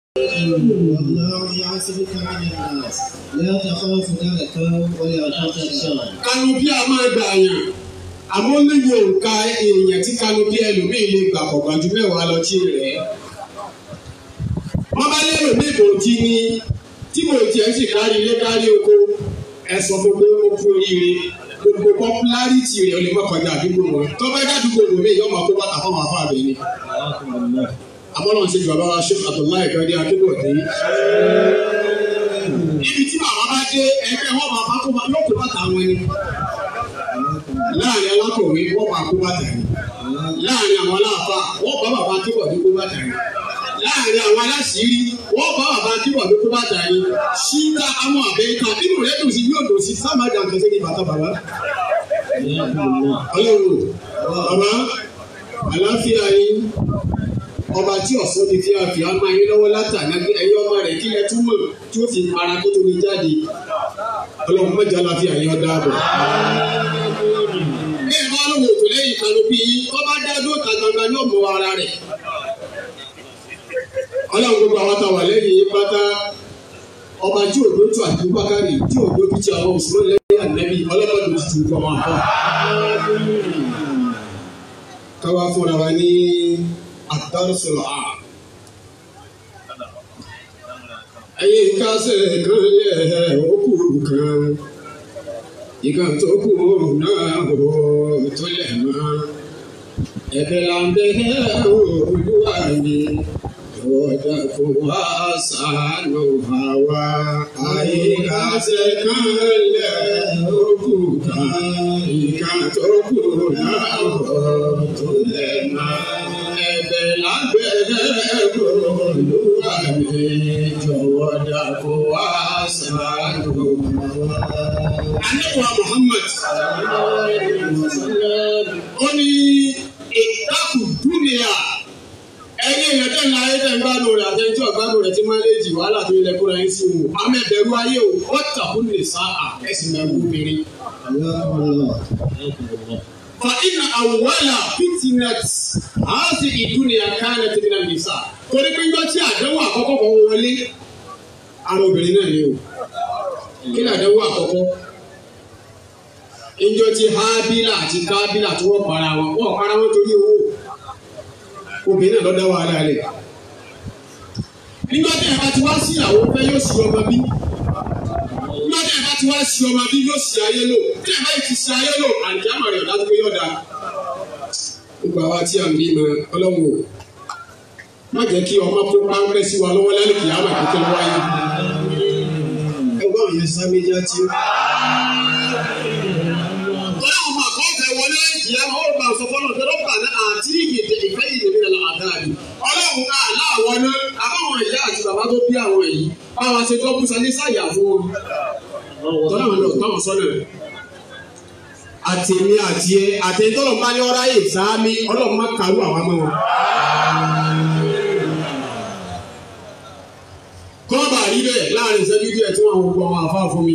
والله يعصمك من الناس لا تخاف دركا ولا تخشى kanopi a máa gbà yàn àmọ́ níbi òǹkà èèyàn tí kanopi ẹlòmíì lè gbà kọ̀ọ̀kan ju mẹ́wàá lọ tí rẹ̀. wọ́n bá lérò ní ìbòjì ni tí mo tiẹ̀ sì kárí ilé kárí oko ẹ sọ fún pé ó kú oríire gbogbo popularity rẹ̀ ó lè má kọjá àdúgbò wọn tó bá dádúgbò wọn mi yóò máa kó bàtà fún àwọn afáàbẹ̀ ni. àmọ́ náà ṣe ju bàbá wa ṣe Abdullahi kan ní adúgbò dé. ibi tí màmá bá dé ẹgbẹ́ wọn máa bá kó bá yóò kó bàtà wọn ni láàrin alákọ̀wé wọ́n máa kó bàtà yìí láàrin àwọn aláàfà wọ́n bá bàbá kíbọ̀dé kó bàtà yìí láàrin àwọn aláṣìírí wọ́n bá bàbá kíbọ̀dé kó bàtà yìí ṣíta àwọn àbẹ́ta nínú rẹ̀ dùn sí yóò dùn sí sáàmàjà nǹkan sí ní bàtà bàbá. ọlọ́run bàbá àlàáfíà yín ọba tí ọ̀sán ti fi àfihàn á máa yín lọ́wọ́ látàná ẹ̀yọ́ ọmọ rẹ̀ kí lẹ túmọ̀ tí ó fi para kó tó ní jáde ọlọ́run mọ́jà àlàáfíà yín ọ̀dà àbọ̀ bí ẹ bá lóun òtò lẹ́yìn kanopi yìí tó bá dá dúró ta gbangba yóò mọ ara rẹ̀. ọlọ́run gbogbo àwọn táwa lẹ́yìn yìí pátá ọba tí òdo tó àti bákàrí tí òdo tó ti àwọn òṣèlú lẹ́yìn ànẹ́bí ọlọ́mọdé ti tù kọ́ máa kọ́. káwá fúnra wa ní àtàrúsọ̀rọ̀ à. ẹ̀yin kásẹ̀ kan lẹ̀ ó kù kan ìgbà tó kù náà ò tó lẹ̀ mọ́. ẹ̀bẹ̀ là ń bẹ olúwa mi lọ́dà kó wá ṣàánú àwa. àyíká ṣe kán lẹ̀ ó kù kan ìgbà tó kù náà ò tó lẹ̀ mọ́. ẹ̀bẹ̀ là ń bẹ olúwa mi jọ̀wọ́ dà kó wá ṣàánú àwa anabiwa muhammad ó ní ìtakùn dúnìyà ẹni èèyàn tẹ̀ ń la ayé tẹ̀ ń gbádùn rẹ̀ àtẹ̀jọ́ gbádùn rẹ̀ tí máa lè jì wàhálà tó ilẹ̀ kúrò yín sí wò amẹ́bẹ̀rù ayé o wọ́n tàkùn lè sá à ẹ̀sìn mẹ́rin obìnrin. fa ina awwala fitnat haasi ìdúnìyà kánà tí nínú nìsa torí pé njọ́ tí àdánwò àkọ́kọ́ kan wọlé ara obìnrin náà ni o kí ni àdánwò àkọ́kọ́ ìjọ ti hábílà àti kábílà tí wọ́n para wọn wọ́n para wọn torí owó obìnrin náà lọ́dá wàhálà rẹ̀ nígbà tí ẹ bá ti wá sí ìyàwó fẹ́ yóò sí ọmọ bí nígbà tí ẹ bá ti wá sí ọmọ bí yóò sí ayé lò tí ẹ bá ti sí ayé lò àǹkíámà rẹ̀ dájú pé yọ̀ọ̀da gbogbo àwa tí a ń bí mọ ọlọ́run o má jẹ́ kí ọmọ kó páńpẹ́ sí wa lọ́wọ́ lálẹ́ kìámà kékeré wáyé ẹgbọ́n yẹn sá méjì á ti ọlọ́run máa kọ́ fẹ́ wọlé ìyá wọn ó bá sọ fọlọ́ tó lọ́pàá ní àti ìgbèdè ìfẹ́ ìdèmí lọ́la àdáàbí. ọlọ́run àlá àwọn náà àbáwọn ìyá àti bàbá tó bí àwọn yìí báwọn ṣe gbọ́ búṣọ ní sáyà fún wọn. tọ́lá wọn lọ táwọn sọ́nà àtẹ̀mí àti ẹ àtẹ̀yìn tọ́lọ̀ bá ní ọ̀rá yìí sáámi ọlọ́run má kàrú àwọn ọmọ wọn. kọ́ọ̀bà rí bẹ́ẹ̀ láàrin ìṣẹ́jú díẹ̀ tí wọ́n àwọn gbọ́ àwọn àfáà fún mi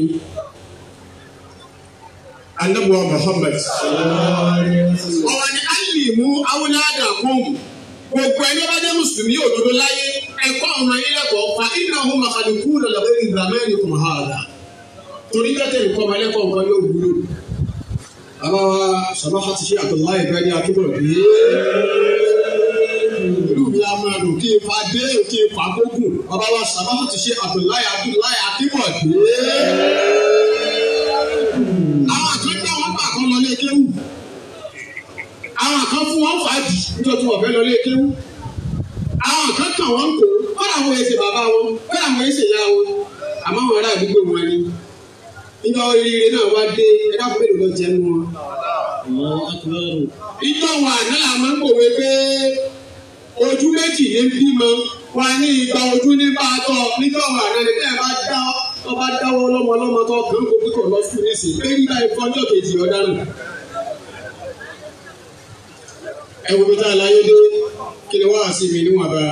anabuwa muhammad. ọ̀rọ̀ ni alimu awúládà kún gbogbo ẹni bá jẹ́ mùsùlùmí òdodo láyé ẹ̀kọ́ ọmọ yín lẹ́kọ̀ọ́ fa iná ọ̀hún màkàlùkù lọ́lọ́wọ́ ìgbàmẹ́rin kò máa hà torí tẹ́tẹ̀ nǹkan ọmọ ẹlẹ́kọ̀ọ́ nǹkan yóò wúlò. bàbá wa sọ̀rọ̀ àti ṣe àtọ̀lá ìfẹ́ ní akébọ̀rọ̀ bí. ìlú mi á máa dùn kí n fa dé kí n fa gbógun bàbá wa sọ̀rọ̀ àti ṣe àtọ̀lá ìfẹ́ akébọ̀rọ̀ bí àwọn àkàndá wọn gbà kan lọ lé kéwù àwọn àkàn fún wọn fàájì nítorí wọn fẹ́ lọ lé kéwù àwọn àkàn kàn wọn kò wọn làwọn ẹsẹ bàbá wọn wọn làwọn ẹsẹ ìyá wọn àmọ́ àwọn ará àdúgbò wọn ni nígbà oríire náà wá dé ẹ̀dá fún mélòó lọ jẹ nù wọn. ìjọ wọn àná là máa ń pòwe pé ojú méjì ní bímọ wọn ní ìgbà ojú ní bá a tọ níjọ wọn àná ni bẹ́ẹ̀ bá dá ọba dáwọ́ lọ́mọ lọ́mọ tó kàn kó kíkọ̀ lọ fún nísì pé nígbà ìfọ́jọ́ kejì ọ̀daràn. ẹ wo bí tá a láyé dé kí ni wọ́n á sí mi níwọ̀n bá.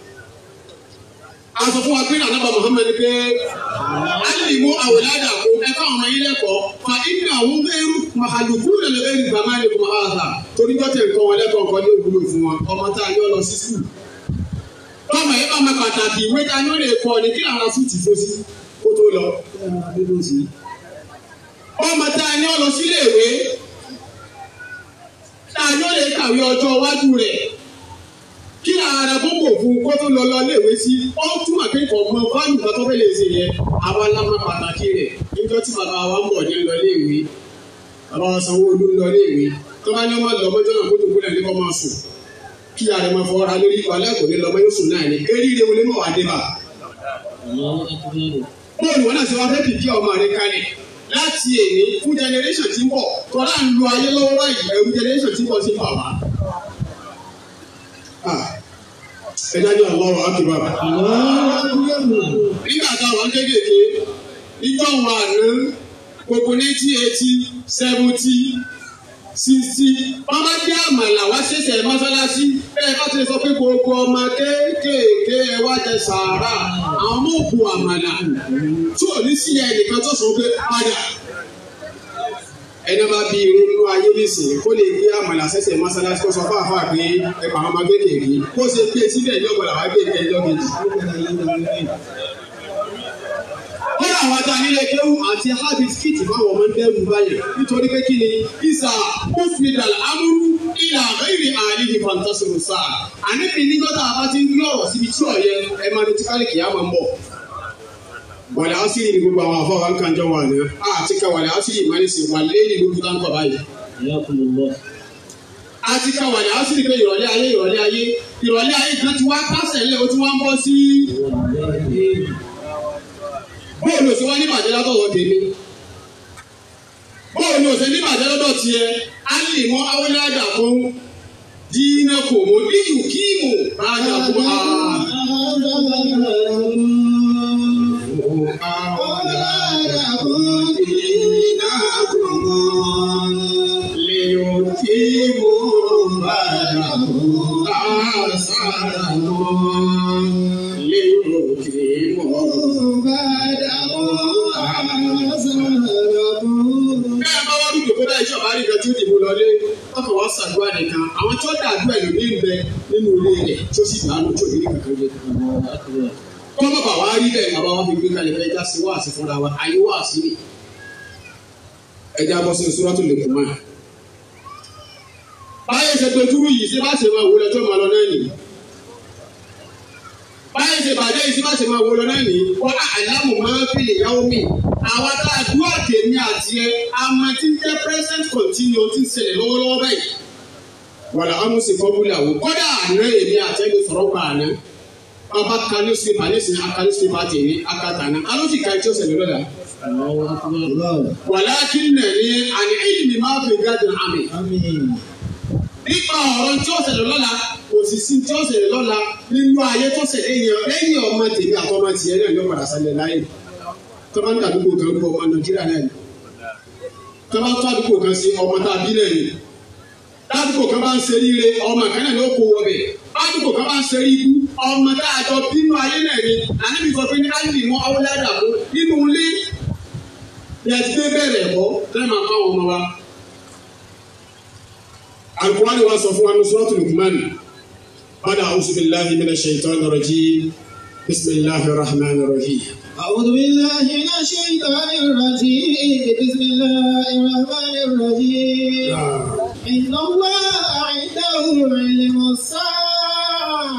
a sọ fún wa pé nàdàbà Muhammad pé alimu awolada kó ẹ fáwọn ọmọ yín lẹ́kọ̀ọ́ fa ibi àwọn bẹ́ẹ̀rù màhàlùkù lẹ́lẹ́ bẹ́ẹ̀rù bàmá ni kò máa hà torí jọ́tẹ̀ nǹkan wọn lẹ́kọ̀ọ́ nǹkan ní òwúlò fún wọn ọmọ tá a yọ lọ sí sùkúl. tó ọmọ yìí bá máa pàtàkì ìwé ta ni ó lè kọ ni kí làwọn asúùtì fó sí kó tó lọ. ọmọ tá a ní ọ lọ sílé ìwé tá a ní ó lè kàwé ọjọ́ iwájú rẹ̀ kí làwọn ará bọ́bọ̀ fún kó tó lọ lọ léèwé sí ó túmọ̀ pé kò mọ fáàlù kan tó fẹ́ lè ṣe yẹn àwa la máa pàtàkì rẹ̀ níjọ́ tí bàbá wa ń bọ̀ ní lọ léèwé bàbá wa sanwó olú lọ léèwé tó bá ní ọmọ lọ mọ́jọ́ náà kó tó gbọ́dọ̀ ní kó máa sùn kí ààrẹ máa fọ ara lórí ìwà lẹ́kọ̀ọ́ ní lọ́mọ yóò sùn náà ní eríire wọlé mọ̀ wá dé bá. bóòlù wọn náà ṣe wá fẹ́ fìdí ọmọ rẹ kalẹ̀ láti èní fún generation tí ń bọ̀ tọ́lá ń lo ayé lọ́wọ́ báyìí ẹ̀rù generation tí ń bọ̀ sí bàbá. ẹ dájú Allahu akbar. nígbà táwọn kéékèèké níjọ́ wọn àná gbogbo ninety eighty seventy sisi wọn bá dé àmàlà wá ṣẹ̀ṣẹ̀ mọ́sálásí bẹ́ẹ̀ bá ti sọ pé gbogbo ọmọ kéékèèké ẹ wá jẹ sàárà àwọn ọmọ òkú àmàlà tí ò ní sí ẹnìkan tó sọ pé padà ẹni bá bí irun ayé nísìnyí kó lè gbé àmàlà ṣẹ̀ṣẹ̀ mọ́sálásí kó sọ fún àfa pé ẹ pa àwọn ọmọ kéékèèké kó ṣe gbé síbẹ̀ ní ọ̀gbọ̀n làwọn gbé ẹjọ́ kejì kọ́lá àwọn ajá nílé kéwù àti habit kit fáwọn ọmọ ẹgbẹ́ wù báyìí nítorí pé kí ni isa hospital amúrú ilà àbẹ́rẹ́ àárín ní fantasiro sáà àníbi níjọ́ tá a bá ti ń gbé ọ̀rọ̀ síbi tí ọ̀yẹ ẹ máa retí kálíkì yá máa ń bọ̀. wàlẹ́ àṣírí ni gbogbo àwọn afọ àwọn kan jọ wà ní àti ká wàlẹ́ àṣírí ìmọ̀lẹ́sì wà lẹ́yìn lójú tá ń kọ̀ báyìí. àti ká wàlẹ́ àṣírí pé ìrọ̀lẹ́ ayé ìrọ̀lẹ́ ayé ìrọ̀lẹ́ ayé kan ti wá kásẹ̀ lé o ti wá ń bọ́ sí bóòlù òsè wá ní bàjẹ́ látọ̀wọ́ tèmi bóòlù òsè ní bàjẹ́ lọ́dọ̀ tiẹ̀ á lè mọ awolada fún dínà kò mọ níyù kíìmù rájà fún a. ṣàdúrà nìkan àwọn tí ó dàdúrà ẹ̀lò ní ìbẹ nínú ilé rẹ̀ tí ó sì dànù tí ò ní kankan jẹ. kọ́ bàbá wa rí bẹ́ẹ̀ bàbá wa fi gbé kalẹ̀ fẹ́ já sí wáàsí fúnra wa ayé wáàsí ni. ẹja bọ́ sí sùúrà tó lè kú mọ́ ẹ̀. báyìí ṣe dojúrú yìí ṣé bá ṣe máa wọlé tó máa lọ náà nìyí. báyìí ṣe bàjẹ́ yìí ṣé bá ṣe máa wọlé náà nìyí. wọ́n àlámù máa ń fi ìyàwó mi àwọn adáàdúrà tèmi àti ẹ àmọ́ tí ń jẹ́ present continue tí ń ṣẹlẹ̀ lọ́wọ́lọ́wọ́ báyìí wàlà amusi fọbúlà wò kọ́dà àná èmi àtẹ́gbẹ́ sọ̀rọ̀ pa àná bàbá ka newspaper ní sin aka newspaper tè ní aka tàná alóòtú ká ẹjọ́ sẹ̀lẹ̀ lọ́dà. wàlá kí n nà ní àní ìlmi máa fi gádùn àmì. nípa ọ̀rọ̀ tí ó ṣẹlẹ̀ lọ́la kò sì sí tí ó ṣẹlẹ̀ lọ́la nínú ayé tó ṣẹlẹ̀ yẹn lẹ́yìn ọmọ tèmi àtọmọ tiẹ̀ náà yóò padà sálẹ̀ láyé. tọ́ba ń tàdúgbò kan kó ọmọ nàìjíríà náà tọ́ba tó àdúgbò kan sí ọmọ tàbí náà yìí ládùúgbò kan bá ń ṣe ríire ọmọ kan náà ló kó wọ bẹ ládùúgbò kan bá ń ṣe ríibú ọmọ tá a jọ bínú ayé náà ni ànábi sọ pé ní káyọ̀ ìmọ̀ awolada fún nínú ilé yẹtí pé bẹ̀rẹ̀ ẹ̀kọ́ lẹ́yìn máa kọ́ àwọn ọmọ wa. alukuwani wa sọ fún wa ní suratul Luqman bada a'udhu billahi minash shaitanir rajim bismillahir rahmanir rahim. أعوذ بالله من الشيطان الرجيم بسم الله الرحمن الرحيم إن الله عنده علم الساعة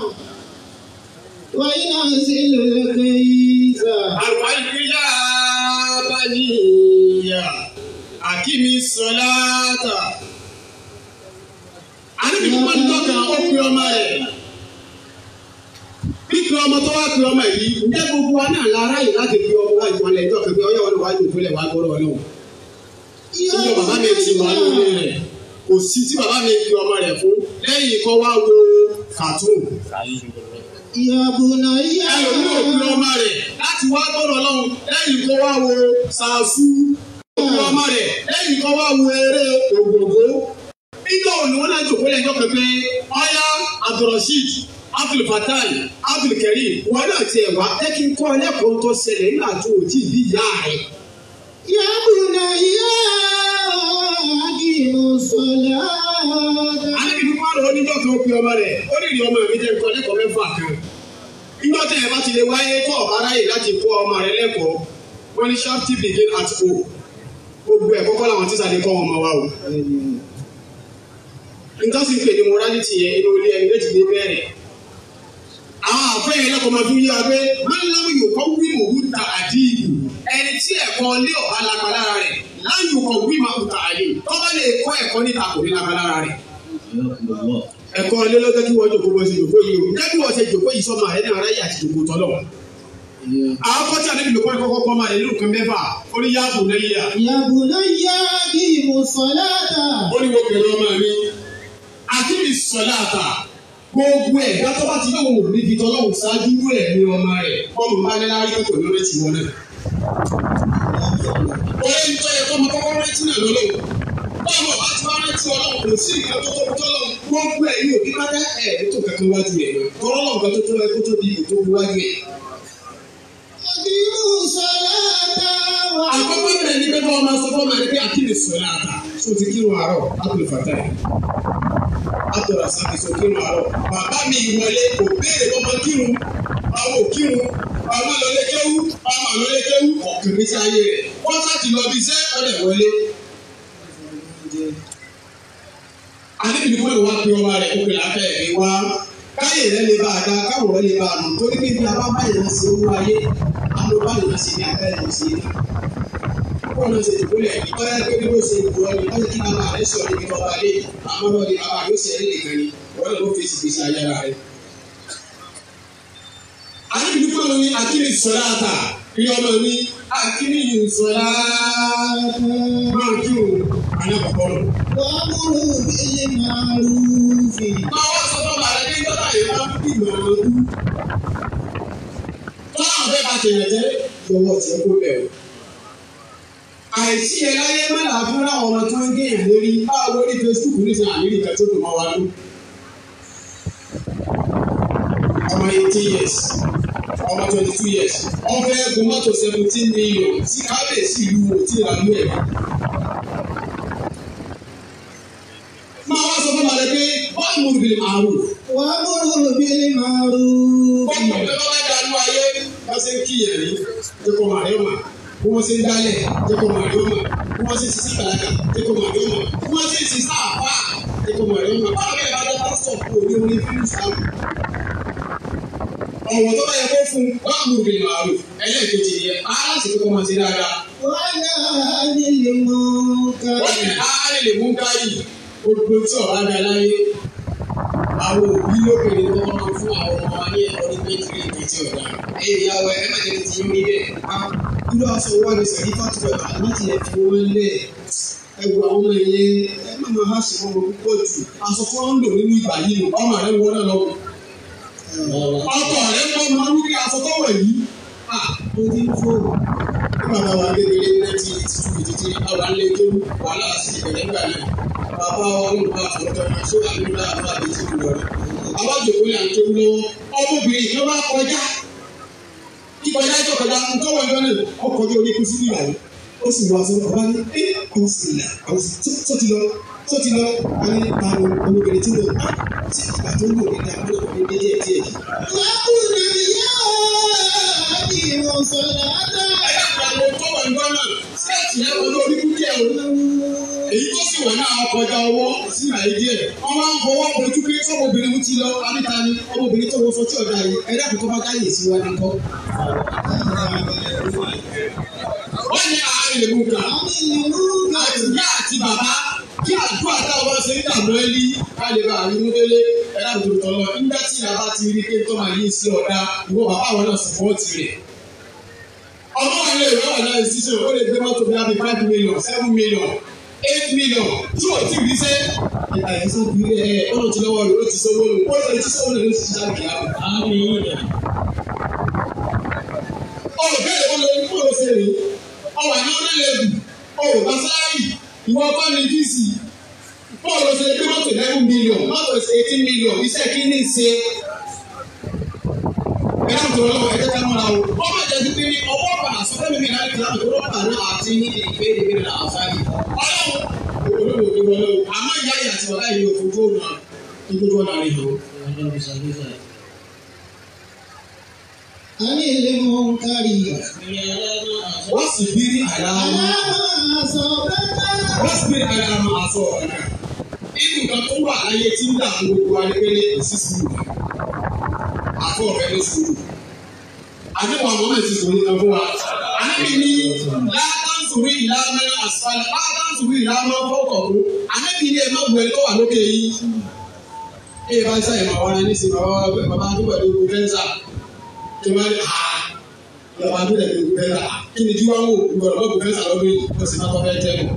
وينزل الغيث Àlùfáàlùfíà bá níyà àkíní sọláàtà. Àníbi tó máa ń tọ́ka ó pe ọmọ rẹ̀. Pípe ọmọ tó wá pe ọmọ yìí, ǹjẹ́ gbogbo wa náà lára yìí láti fi ọmọ wá ìfọ̀lẹ̀ ìjọ kẹfẹ́ ọyọ́ wọn wájú ìfọ̀lẹ̀ wá gbọ́dọ̀ ọlọ́run. Ìjọ bàbá mi ti wà lórí rẹ̀. Kò sí tí bàbá mi fi ọmọ rẹ̀ fún lẹ́yìn kọ́ wá wo kàtún يا بني ẹlòmí òkú ọmọ rẹ̀ láti wá gbọ́dọ̀ lọ́hùn lẹ́yìn kó wá wo ṣàṣù òkú ọmọ rẹ̀ lẹ́yìn kó wá wo eré ògògó. nígbà wo ni wọ́n náà jòkó lẹ́jọ́ pẹpẹ ọ̀yá abdulrasheed abdulfatai abdulkareem wọn náà tiẹ̀ wá ẹ kí n kọ́ ẹlẹ́kọ̀ọ́ tó ṣẹlẹ̀ nígbà tó o tí ì bí ìyá rẹ̀. يا بني أقيم الصلاة alẹ́ kí n kọ́ àrò oníjọ́ kan ó pe ọmọ rẹ̀ ó lè rí ọmọ mi jẹ́ nǹkan lẹ́kọ̀ọ́ mẹ́fà kan nígbà tí ẹ bá ti lè wáyé tó ọ̀bá ráyè láti kọ́ ọmọ rẹ lẹ́kọ̀ọ́ wọ́n ní sharp tip begin at home gbogbo ẹ̀ kọ́kọ́ làwọn tíṣà lè kọ́ wọn ọmọ wa o. nítorí pé ní morality yẹn inú ilé ẹni méjì lè bẹ̀rẹ̀. àwọn àfẹ́yìn lẹ́kọ̀ọ́ máa fi ń yára pé mọ́nìláwù yóò kọ́ wí òwú ta àdìyí ẹni tí ẹ̀kọ́ lé ọ̀bá lápá lára rẹ̀ láyò kọ́ wí máa ta àyè tọ́ba lè kọ́ ẹ̀kọ́ níta kò ní lápá lára rẹ̀ ẹ̀kọ́ ilé ló jẹ́ kí wọ́n jòkó bó ṣe jòkó yìí o jẹ́ kí wọ́n ṣe jòkó yìí sọ́mọ rẹ̀ ní aráyé àti jòkó tọ́lọ̀. àwọn kọ́tí àdébí ló kọ́ni kọ́kọ́ kọ́mọ rẹ̀ nínú kan mẹ́fà ó ní yáàbù lẹ́yìn à. يا بني أقيم الصلاة ó ní wọ́n pẹ̀lú ọmọ mi àti mi sọ̀lá àtà gbogbo ẹ̀ gbàtọ́ bá ti lóun ò ní fi tọ́lọ́hùn ṣáájú rú ẹ̀ ní ọmọ rẹ̀ ọmọ bá ní lárí pẹ̀lú lórí ti wọlé. oye ń tọ́ yẹ kọ́ ọmọ kọ́kọ́ rántí náà lọ́lọ́ báwo bá ti wá rántí ọlọ́run kò sí ìgbà tó tóbi tọ́lọ́run gbogbo ẹ̀ yóò bí bá dá ẹ̀ ètò kankan wájú ẹ̀ tọ́lọ́run kan tó tó ẹ kó tó di ètò wájú ẹ̀. أقيموا الصلاة àkọ́kọ́ bẹ̀rẹ̀ ní pẹ́ẹ́pẹ́ ọmọ sọ fọ́ọ̀mù ẹni pé àkíni sọ̀rọ̀ àtà tó ti kírun àárọ̀ àtúlù fàtà yìí àtọ̀rọ̀ àsàkìsọ kírun àárọ̀ bàbá mi ìwọlé kò béèrè ọmọ kírun àwọn òkírun ọmọ lọlé kéwú ọmọ lọlé kéwú ọ̀kàn mi sí ayé rẹ̀ wọ́n láti lọ bí iṣẹ́ ọ̀dẹ̀ wọlé. àdébí ni kúrò wá pé ọmọ rẹ̀ kó pè láfẹ́ ẹ̀mí wá káyè rẹ̀ lè bá a dá káwọ̀ rẹ̀ lè bá a nù torí pé bí a bá báyìí lọ sí owó ayé àwọn báyìí lọ sí ní abẹ́ lọ sí ní wọ́n lọ ṣe ìdúgbòlẹ̀ ìtọ́jà pé bí wọ́n ṣe ìdúgbò ni wọ́n ti kí bàbá rẹ̀ sọ̀rọ̀ níbi tọ́ba lé àmọ́ lọ́ọ́ ni bàbá yóò ṣe ẹni nìkan ni wọ́n lọ́ọ́ fèsì fèsì ayára rẹ̀. àdébí ní kúrò ní akíní sọ̀rọ̀ àtà bí ọmọ mi akíní sọ̀rọ̀ máa kí o alákọ̀ọ́kọ́ lọ. وأمروا بالمعروف máa wá sọ fún bàbá ní gbọ́dọ̀ yìí máa ń bí ìmọ̀ràn ọdún. tọ́lá fẹ́ bá tèèyàn jẹ́ lọ́wọ́ tí ó kó bẹ̀rù àìsí ẹ láyé mẹ́ta fún àwọn ọmọ tó ń gẹ̀yàn lórí báwo lórí Facebook ní sàn àmì nìkan tó dùn mọ́ wa ló. ọmọ eighteen years ọmọ twenty two years wọ́n fẹ́ gun mọ́tò seventeen million sí kábíyèsí ìlú wò tí ìlànà ẹ̀. máa wá sọ fún balẹ̀ pé wọ́n mú ìbílẹ̀ màrún. وأمروا بالمعروف Bọ́ọ̀lù tó bá dánú ayé wọ́n ṣe ń kíyàn ní jẹ́kọ̀ màrí ọ̀mà. Bí wọ́n ṣe ń dálẹ̀ jẹ́kọ̀ màrí ọ̀mà. Bí wọ́n ṣe ń sísá bàlágà jẹ́kọ̀ màrí ọ̀mà. Bí wọ́n ṣe ń sísá àpá jẹ́kọ̀ màrí ọ̀mà. Báwo bẹ́ẹ̀ bá jẹ́ pásítọ̀ kú òní orí fún ìsìlámù. Ọ̀wọ̀ tó bá yẹ kó fún wọ́n á mú ìbìlì màálù. Ẹlẹ́ẹ̀kejì yẹn, aláṣẹ tó kọ́ máa ṣe dáadáa. وعلى أهل المنكر Wọ́n ní àárẹ̀ lè mú káyì. Gbogbo tí ọ̀rá dá láyé. Àwọn òbí lóbìnrin tó wọ́n fún àwọn ọmọ wa ní ẹ̀kọ́ ní pétérì ìgbésí ọ̀dà. Ẹ̀yìn ìyàwó ẹ̀ má jẹ́ ti yín níbẹ̀. Irú aṣọ wa ni sẹ̀rí fàtúwẹ̀ láti ẹ̀ fi wọ́n lẹ̀. Ẹ̀wù àwọn ọmọ yẹn ẹ má máa há sí wọn púpọ̀ jù. Aṣọ tí wọ́n ń lò nínú ìgbà yìí nù, ọmọ rẹ̀ ń wọ́n náà lọ́wọ́. Ọkọ rẹ̀ ń wọ́n máa ń rí aṣọ tó wẹ̀ yìí. À ó ti ń fò. Nígbà táwa kékeré ní ẹtí ìtìtú ìtìtì àwọn alẹ́ tó wàhálà sí ìbẹ̀rẹ̀ nígbà náà. Bàbá wa ń bá àfọ̀tọ́ máa ṣó àmì ńlá àbá àbẹ̀tí lọ rẹ̀. Àwọn àjòkó ni à ń kéwú lọ́wọ́. Ọmọbìnrin kan bá kọjá. Kíkọjá tó kọjá ń tọ́wọ́ ìjọ náà. Ọkọ̀ ojú orí kú sí ìgbà yìí. Ó sì wọ aṣọ ọba ní ẹ́ àwọn sì là àwọn sì tó ti lọ tó ti lọ. A ní ta ni ọmọbìnrin tí mo bá tí ìgbà tó ń lò ní ìdàgbọ́ ní díẹ̀ díẹ̀ díẹ̀. وقلنا يا أقيموا الصلاة Ẹ̀yà àgbàdo tọ́wọ́ ìjọ náà. Sẹ́ẹ̀tì yẹn wọlé orí kú díẹ̀ o. èyí tó sì wà náà ọkọjá ọwọ́ sí àyè díẹ̀ wọ́n máa ń fọwọ́ bojú pé sọ́mọbìnrin mú ti lọ àbíta ni ọmọbìnrin tó wọ fọtí ọ̀dà yìí ẹ̀dá kò tó bá káyè sí wa nìkan. wọ́n ní àárín lè mú ká أهل المنكر àti ìyá àti bàbá kí àdúrà táwọn bá ṣe ń dààmú ẹ lí ká lè bá àrímú délé ẹ̀dá kò tó tọ̀ lọ nígbà tí ìyá bá ti rí pé tó máa yí sí ọ̀dà ìwọ bàbá àwọn náà sọ̀pọ̀tì rẹ̀. ọmọ wa lè rán ọ̀nà ìṣiṣẹ́ ó lè gbé mọ́tò bí i five million seven million eight million tí o ti rí sẹ́. àyẹ̀sọ́ bí ẹ ọ̀nà tí lọ́wọ́ rẹ̀ ó ti sọ́wọ́ lò ó lè ti sọ́wọ́ lò ó ti ṣiṣẹ́ àgbẹ̀ àwọn. àmì ìyẹn. ọ̀rọ̀ bẹ́ẹ̀ ló lè kó o ṣe rè ọ̀wà ní ọ̀nà lẹ́bù ọ̀rọ̀ bá sáárì ìwọ bá ní fíìsì bọ́ọ̀lù ṣe gbé mọ́tò eleven million mọ́tò eighteen million iṣẹ́ kí ní ṣe ẹ̀rọ tó lọ́wọ́ ẹ̀jẹ̀ ká mọ́ra o. wọ́n bá jẹ́ pípé ní ọwọ́ padà sọ́kẹ́ mi náà ti láti ọwọ́ padà náà àti ní ìgbé ìgbé náà àfáàní. ọlọ́run olóòwò tó wọlé o àmọ́ ìyá yìí àti bàbá yìí ò fojú ọ̀nà ìgbójú ọ̀nà rẹ̀ hàn. عن المنكر wọ́n sì bí ní àyàwó على أصابك wọ́n sì bí ní àyàwó àṣọ ọ̀gá. Inú nǹkan tó wà láyé tí ń dà fún gbogbo adébélé èsì sùúrù. Àfọ̀ ọ̀fẹ́ ló sùúrù. Àdéhùn àwọn ọmọ ìsìn sùúrù kan fún wa. Ànábì ní látàǹsùrù ìlànà àsìfàlẹ̀ látàǹsùrù ìlànà fọ́kọ̀ọ́. Ànábì ní ẹ má bu ẹ tó wà lókè yìí. Ẹ bá sáyé màá wá ní sí màá wá bàbá tó pẹ̀lú fẹ́ńsà. Kí wọ́n ní àá lọ́wọ́ adúlẹ̀ ní ìlú fẹ́ńsà. Kí ni kí wọ́n wò gbọ́dọ̀ bọ́ bu fẹ́ńsà lọ́dún yìí? Ó sì má tọ́ fẹ́ tẹ́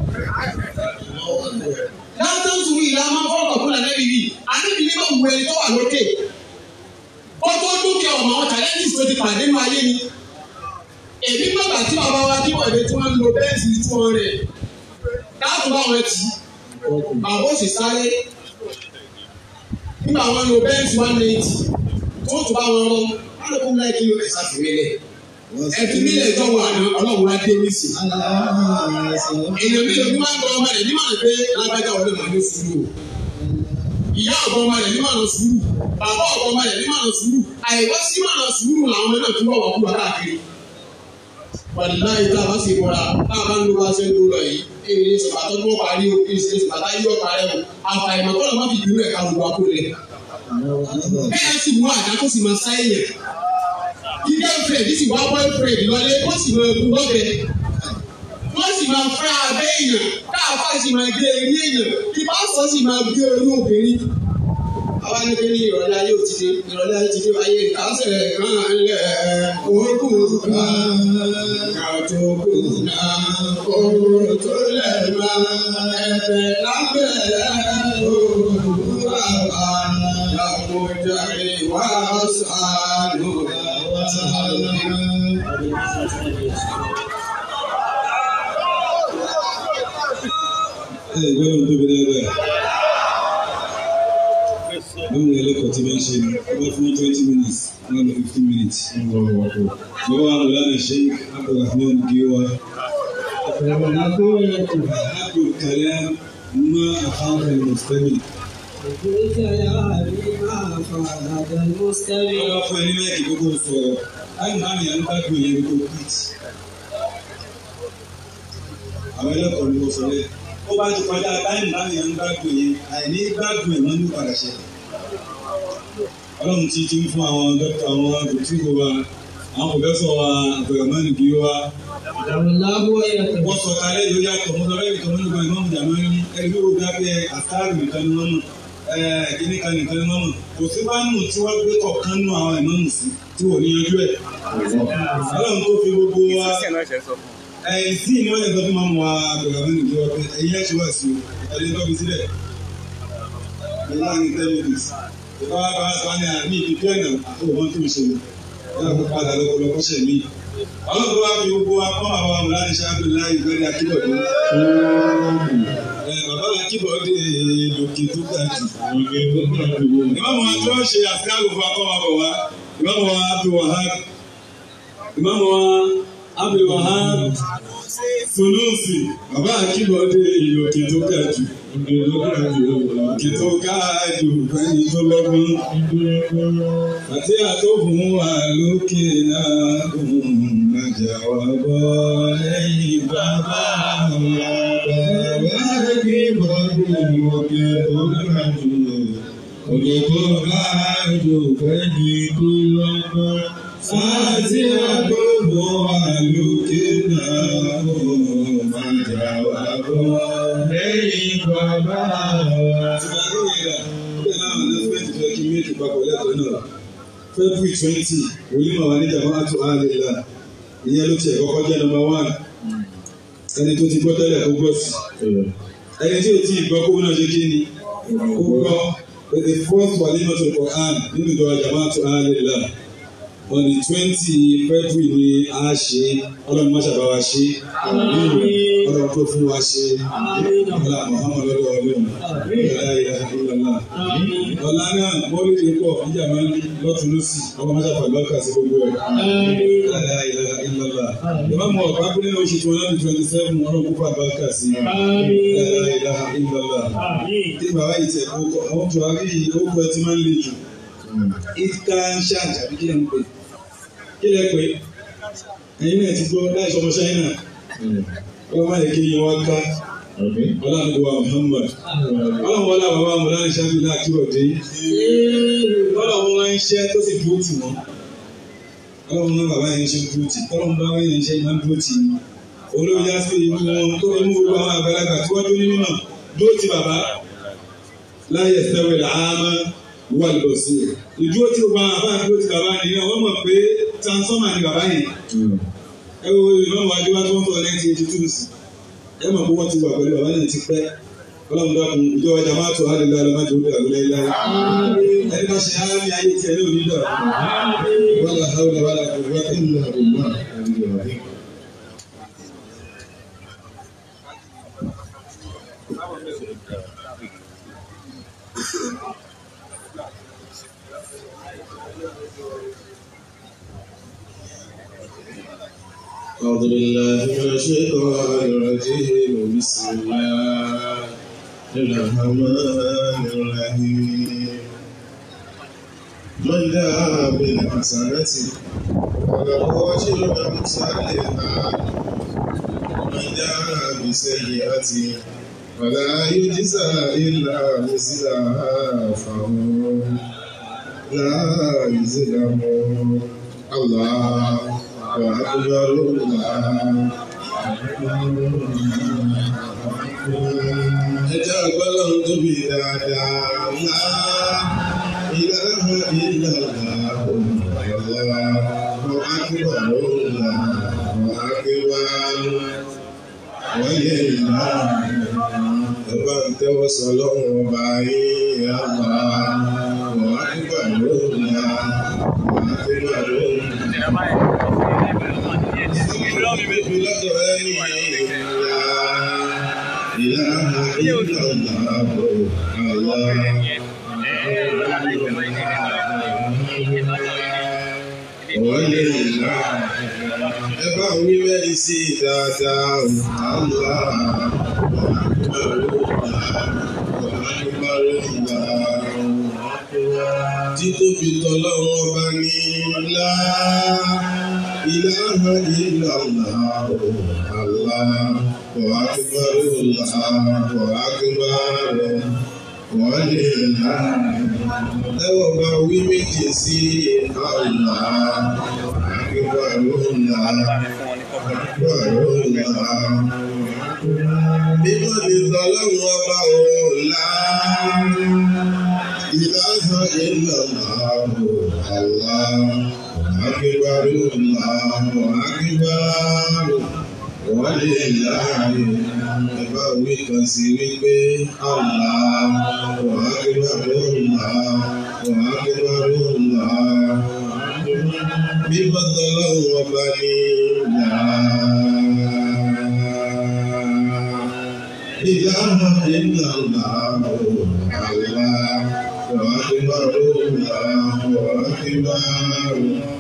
látàntúrú ìlànà fọ́ọ̀kọ̀ fún ànábì yìí ànábì ní máa wù ẹni tó wà lókè ó tó dúkìá ọmọ àwọn challenges tó ti pàdé nínú ayé ni èmi bàbá tí bàbá wa tí wọ̀nyí tí wọ́n ń lo bẹ́ẹ̀sì tí wọ́n rẹ̀ dáàtú bá wọn tì bàbá ó sì sáré nígbà wọn lo bẹ́ẹ̀sì one eighty tó tún bá wọn rán wọn lè kó láì kí ló ẹ̀ sáfìmílẹ̀ ẹ̀fìmílẹ̀ tó wà ní ọlọ́run wá dé ní sí èèyàn mi lòdì máa ń gbọ́ ọmọ rẹ̀ ní màá pé alágbájá wọlé màá ní sùúrù ìyá ọ̀gbọ́n ọmọ rẹ̀ ní màá ní sùúrù bàbá ọ̀gbọ́n ọmọ rẹ̀ ní màá ní sùúrù àìwọ́ sí màá ní sùúrù làwọn náà tún bọ̀ wọ́n kú wá káàkiri. wàlúùláyé tá a bá sì bọ̀ra tá a bá ń lo bá ṣe ń lo lọ yìí èyí ní sọ̀bàtọ́ tó parí o èyí ní sọ̀bàtọ́ yóò parí o àfàìmọ̀ kọ́ ló má fi dúró ẹ̀ka gbogbo akólẹ̀. bẹ́ẹ̀ sì mú àdá kó sì máa sáyẹn kí girlfriend sì wá boyfriend lọlé kó sì máa bu lọ́bẹ̀ẹ́ wọ́n sì máa fẹ́ abẹ́ èèyàn káàfà sì máa gé orí èèyàn kí pásítọ̀ sì máa gé orí obìnrin. àwa ní pé ní ìrọ̀lẹ́ ayé ò ti dé ìrọ̀lẹ́ ayé ti dé ayé ìkásẹ̀ kan lẹ̀ òkú kan kàtó kù náà òkú tó lẹ̀ máa ẹ̀fẹ̀ lábẹ́ òwúrọ̀ àbá làmújáde wá sàánù wá sàánù. ẹ gbọ́dọ̀ tóbi dáadáa báwo ni ẹlẹ́kọ̀ọ́ ti máa ń ṣe ni wọ́n bá fún twenty minutes wọ́n lọ fifteen minutes. bàbá wa mọ̀lánà sheik abdulrahman giwa abdul kalam ma afáfẹ́ mùsùlùmí. wọ́n bá fún ẹni mẹ́rin gbogbo sọ̀rọ̀ láti máa ń yàn bá gbé yẹn gbogbo pitch. àwọn ẹlẹ́kọ̀ọ́ ni mo sọ lẹ́yìn ó bá ti kọjá táìmù láti yàn gbàgbé yẹn àìní gbàgbé ẹ̀ wọ́n ní padà ṣẹlẹ̀. ọlọ́run ti ti ń fún àwọn dókítà àwọn dòkítà wa àwọn pòfẹ́sọ̀ wa àgbẹ̀rẹ̀mọ́nì bí wa. wọ́n sọ kalẹ̀ yóò yàtọ̀ mo sọ bẹ́ẹ̀ nìkan mọ́nì kan ìmọ̀mù jàmọ́ ní ẹni tó gbé abẹ́ àtàrù nìkan ni wọ́n mọ̀ kíní kan nìkan ni wọ́n mọ̀ kò sí bánù tí wọ́n gbé kọ̀ọ̀kan nù àwọn ìmọ̀mù sí tí wọ́n ní yanjú ẹ̀. ọlọ́run tó fi gbogbo wa ẹ̀yìn sí ni wọ́n lè sọ fún mọ́mú wa àgbẹ̀rẹ̀mọ́nì bí wa pé ẹ̀yìn ẹ̀ ṣe wá sí o ẹ̀yìn tó fi sílẹ̀ láàrin ten minutes ìfọwọ́ bá sọ ní àmì ìdíjọ́ ìnà àwọn ọmọ tó ń ṣe yóò kó padà lọ́pọ̀lọpọ̀ ṣẹ̀ mí. ọlọ́run wá fi gbogbo wa kọ́ àwọn amúláni ṣáájú láì ìgbẹ́rẹ́ akíbọ̀dé. bàbá akíbọ̀dé lòkè tó ga jù. ìmọ̀mù wa tó ń ṣe àṣìkáàlù fún akọ́ wa bọ̀ wá ìmọ̀mù wa Abdul Wahab ìmọ̀mù wa Abdul Wahab Sunusi bàbá akíbọ̀dé lòkè tó ga jù kí tó káàdù fẹ́ni tó lọ́gbọ́n. Àti àtòfún wa lókè náà òun nàjà wà bọ́ lẹ́yìn bàbá wa. Bàbá kí bọ́dún òkè tó káàdù. Òkè tó káàdù fẹ́ni tó lọ́gbọ́n. Àti àtòfún wa lókè náà òun nàjà wà bọ́ lẹ́yìn bàbá wa. February twenty, wòlímọ̀ wa ní Jama'atu Alila, ìyẹn ló tiẹ̀ kọ́kọ́ jẹ́ number one. Ẹni tó ti gbọ́ tẹ́lẹ̀ kó gbọ́ sí. Ẹni tí ò tí ì gbọ́ kó náà ṣe kí ni? Kó gbọ́. The first Walimatu Quran nínú ìjọba Jama'atu Alila. On the twenty February ni a ṣe ọlọ́run má ṣàbá wa ṣe ọlọ́run tó fún wa ṣe ọlá Muhammad lọ́dọ̀ ọlọ́run ọlá ìlà ìlànà ọlá náà mọ́lẹ́ lè pọ̀ níjà máa ń lọ́tún lọ́sì ọmọ má ṣàfà lọ́kà sí gbogbo ẹ̀ ọlá ìlà ìlànà ìbá mọ ọ̀pá pínlẹ̀ oṣù tí wọ́n lọ́dún twenty seven ọlọ́run kó fà lọ́kà sí ọlá ìlà ìlànà tí bàbá yìí tẹ̀ kó àwọn tó wá rí ìkókò ẹ ti máa ń le jù it can change àbí kí ẹ ń pè kí lẹ pé ẹ̀yin náà ti gbọ́ láì sọmọ ṣáínà ọlọ́mọ yẹ kí yín wá ká ọlọ́run wa Muhammad ọlọ́run wọlé àbábá mọ̀lá ní sábì náà kí ọ̀dẹ́ ọlọ́run wọn ń ṣẹ́ tó sì dúró tì wọ́n ọlọ́run náà bàbá yẹn ń ṣe dúró tì ọlọ́run bá wọ́n yẹn ń ṣe máa ń dúró tì ní olórí yá sí ìlú wọn tó fi mú gbogbo àwọn àgbàlagbà tí wọ́n dún ní mímọ̀ dúró tì bàbá láyé sẹ́wẹ̀ làámá wà lọ sí i ìdúró tí gbogbo àwọn àbá dúró tì bàbá nìyẹn wọ́n mọ̀ pé transformer ni bàbá yẹn ẹ wo ìmọ̀ wájú wá tó ń fọ̀ nineteen eighty two sí ẹ mọ̀ pé wọ́n ti wà pẹ̀lú bàbá náà ti pẹ́ ọlọ́run dákun ìjọ ọjà máa tó àlè lálẹ́ má jòó dàgbé láyé láyé ẹni bá ṣe ara ní ayé tiẹ̀ ní òní dà wọ́n là hàwọn làwọn là kò wá kí n nà kò wá. أعوذ بالله من الشيطان الرجيم بسم الله الرحمن الرحيم من دعا بالحسنة فله أجر أمثالها ومن دعا بسيئة فلا يجزى إلا مثلها فهم لا يظلمون الله وأكبر الله ẹjọ́ ọgbọ́lọ́run tóbi dáadáa ńlá ìlànà ìlànà òmìnira wọn akíwà lóòlà wọn akíwà wáyé ìlà ẹ̀bá ń tẹ́wọ́ sọ lọ́wọ́ ọba yìí àmà wọn akíwà lóòlà wọn akíwà lóòlà. Ẹ bá wí mẹ́rin sí dáadáa, àlá, títóbi tọ́lọ́wọ́ ọba ní ńlá ilaha illallah Allah wa akbar Allah wa akbar wa lillah lẹ́wọ̀ bá wí méjì sí Allah akbar Allah akbar Allah mímọ́ ní tọ́lọ́wọ́ ọba ọ̀la ilaha illallah Allah. أكبر الله أكبر ولله ìbáwí kan sí wípé Allah wa akbar Allah wa akbar Allah bíbọ́ tọ́lọ́hún ọba ní ìlà. إله إلا الله الله وأكبر الله وأكبر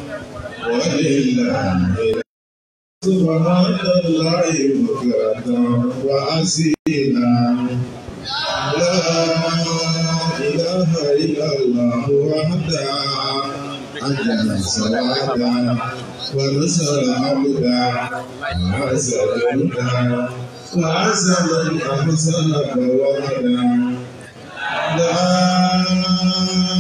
ولله سبحان الله بكرة وأصيلا لا إله إلا الله وحده أنزل سوادا ونصر عبدا وعزل جندا وعزل من أحسن فوعدا لا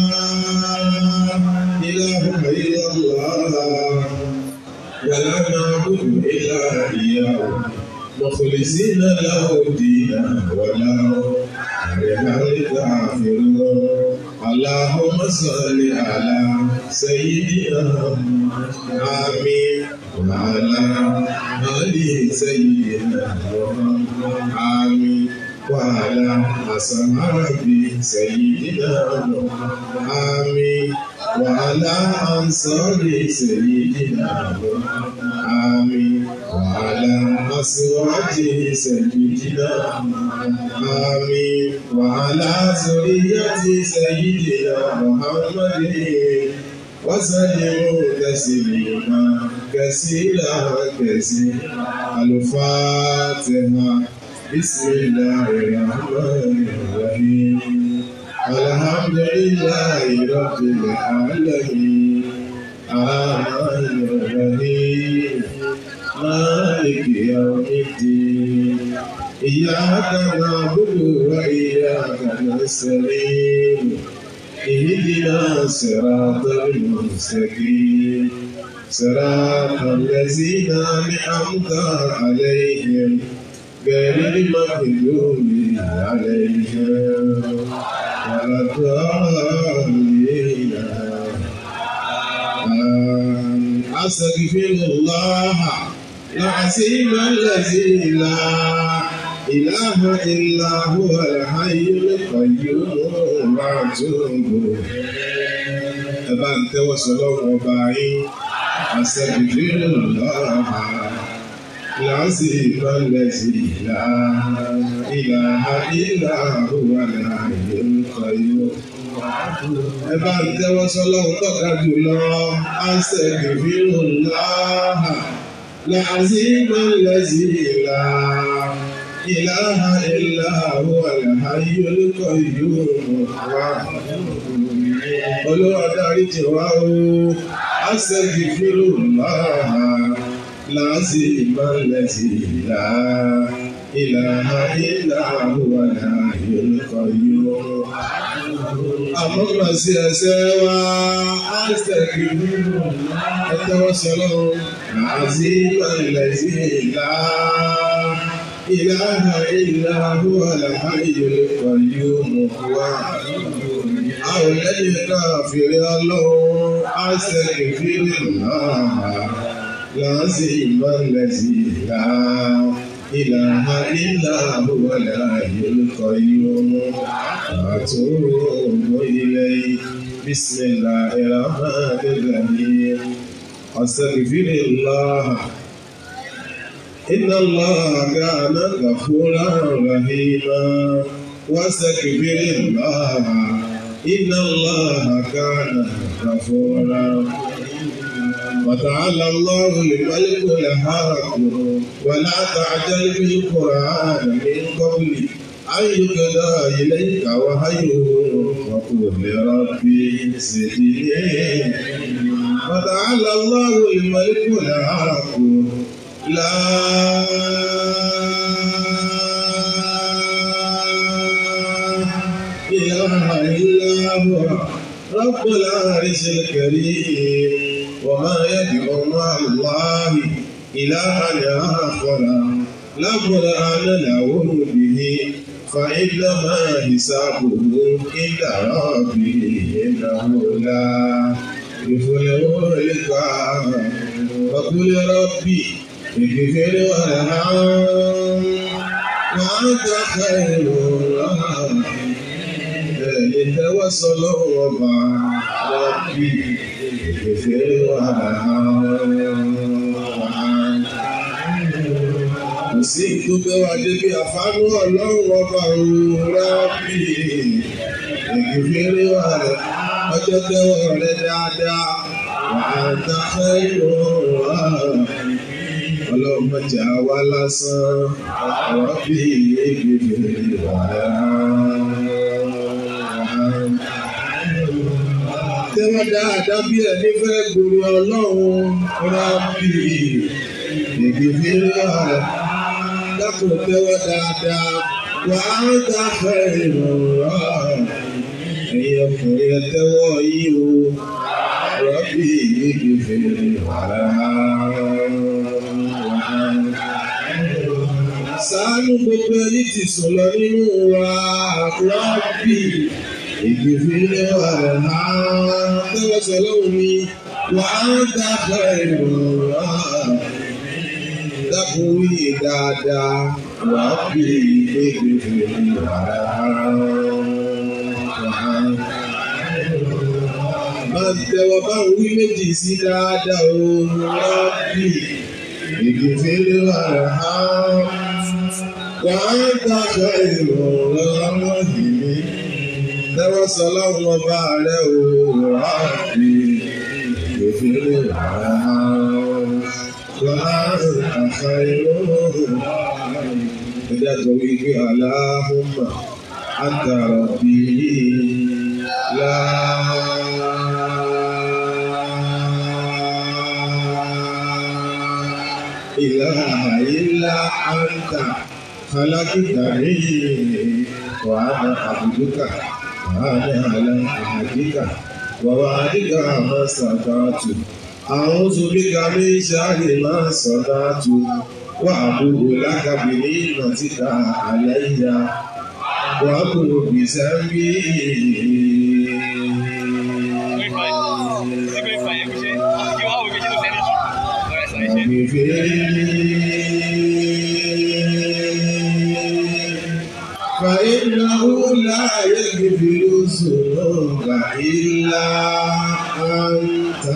إله إلا الله ولا نعبد إلا إياه مخلصين له الدين ولو كره الكافرون اللهم صل على سيدنا آمين وعلى آل سيدنا آمين وعلى أصحاب سيدنا آمين وعلى أنصار سيدنا آمين وعلى أزواج سيدنا آمين وعلى ذرية سيدنا محمد وسلموا تسليما كثيرا كثيرا الفاتحة بسم الله الرحمن الرحيم الحمد لله رب العالمين الرحمن الرحيم مالك يوم الدين إياك نعبد وإياك نستعين اهدنا الصراط المستقيم صراط الذين أنعمت عليهم غير المغضوب عليهم ولا الضالين آمين. أستغفر الله العظيم الذي لا إله إلا هو الحي القيوم وأتوب ẹ bá ń tẹ́wọ́ sọ lọ́wọ́ ọba yín àṣẹbìdìrì lọ́ha láti ìbálẹ̀ sí ìlà ìlà ìlà òwà láàyè ńkọyọ. ẹ bá ń tẹ́wọ́ sọ lọ́wọ́ tọ́ka jùlọ àṣẹbìdìrì lọ́ha láti ìbálẹ̀ sí ìlà. إله إلا هو الحي القيوم Olúwa dáríjì wá o, astaghfirullah, láti ìmọ̀lẹ̀ sí ìlà, ilaha illa huwa al-hayyul qayyum. Àmọ́gbà sí ẹsẹ̀ wa, astaghfirullah, ẹ̀tẹ́wọ́ sọ́lọ́, láti ìmọ̀lẹ̀ sí ìlà. إله إلا هو الحي القيوم àwọn lẹ́yìn káfíìrì ọlọ́run àṣẹkẹ̀fíìrì náà láti ìmọ̀lẹ̀ sí ìlà ìlànà ìlà àbúwọ̀lẹ̀ àyẹ̀lùkọ̀ yìí àtúrò ilẹ̀ bísímìlà ìrànlẹ́gbẹ̀rẹ̀ àṣẹkẹ̀fíìrì náà. إن الله كان غفورا رحيما واستغفر الله إن الله كان غفورا وتعالى الله الملك الحق ولا تعجل بالقرآن من قبل أن يقضى إليك وحيه وقل لربي زدني وتعالى الله الملك الحق لا إله إلا هو رب العرش الكريم وما يدعو مع الله إلها آخر لا برهان له به فإنما حسابه عند ربه إنه لا يفلح الكافر وقل ربي اغفر وارحم وأنت خير الراحمين ìtẹ́wọ́sọ lọ́wọ́ bá rọ́bì ìfẹ́ wà kò sí ìdúpẹ́ wa débi àfánú ọlọ́run ọba rọ́bì ìfẹ́ wà rẹ̀ ọjọ́ tẹ́wọ́ rẹ̀ dáadáa wà á dáfẹ́ ìrọ̀rùn ọlọ́run mọ̀jà wá lásán rọ́bì ìfẹ́ wà rẹ̀ tẹ́wọ́ dáadáa bí ẹni fẹ́ gbòòrò ọlọ́run rábì ìgbìmí rẹ̀ dákun tẹ́wọ́ dáadáa wà á dáfẹ́ ìrọ̀rọ̀ ẹ̀yẹ ọkùnrin ẹ tẹ́wọ́ yìí o rábì ìgbìmí rẹ̀ ṣàánú gbogbo ẹni tí sùn lọ nínú wa rábì ìgbìfìlẹ̀ ọ̀rẹ́ náà tẹ́wọ́ sọlọ́run mi wà á dábàá ìrọ̀rọ̀ dákun wí dáadáa wà á fi ìgbìfìlẹ̀ ọ̀rẹ́ máa tẹ́wọ́ bá ń wí méjì sí dáadáa o rọ́bì ìgbìfìlẹ̀ ọ̀rẹ́ náà wà á dábàá ìrọ̀rọ̀ yìí tẹ́wọ́ sọ lọ́wọ́ ọba rẹ̀ o ráàbì ìfìlẹ̀ rà láàrín àṣà ìlú. Ẹja tó wí pé aláhùnmá àtàrà bí إله إلا أنت خلقتني وأنا عبدك وأنا على عهدك ووعدك ما استطعت أعوذ بك من شر ما صنعت وأبوء لك بنعمتك علي وأبوء بذنبي فإنه لا يغفر الذنوب إلا أنت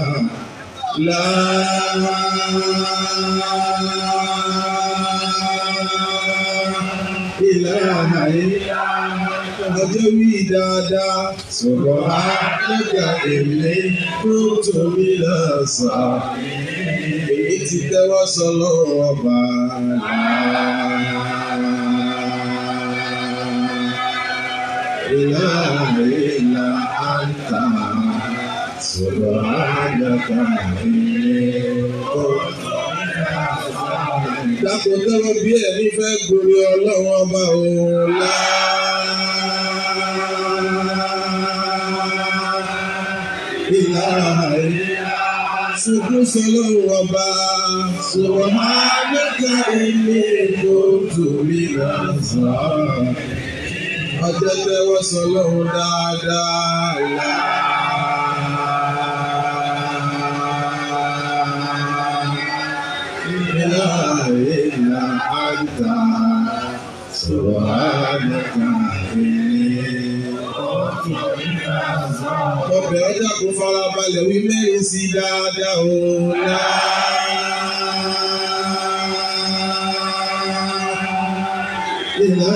لا إله إلا ọjọ́ wí dáadáa sọ̀rọ̀ àgbẹ̀gà èlé tó tóbi lọ́sàn. Èyí ti tẹ́wọ́ sọ lọ́wọ́ ọba ìlà ìlà àǹtà sọ̀rọ̀ àgbẹ̀gà èlé tó Dákun tẹ́wọ́ bí ẹ̀mí fẹ́ gorí ọlọ́run ọba òun Ṣùgbọ́n sọlọ́run ọba sọ̀rọ̀ máa lẹ́ka ilé tó torí lọ́sàn. Ọjọ́ tẹ́wọ́ sọlọ́run dáadáa lá. إلا أنت سبحانك Ọbẹ̀ ọjà kò farabalẹ̀ wí mẹ́rin sí dáadáa òun náà. Ìlà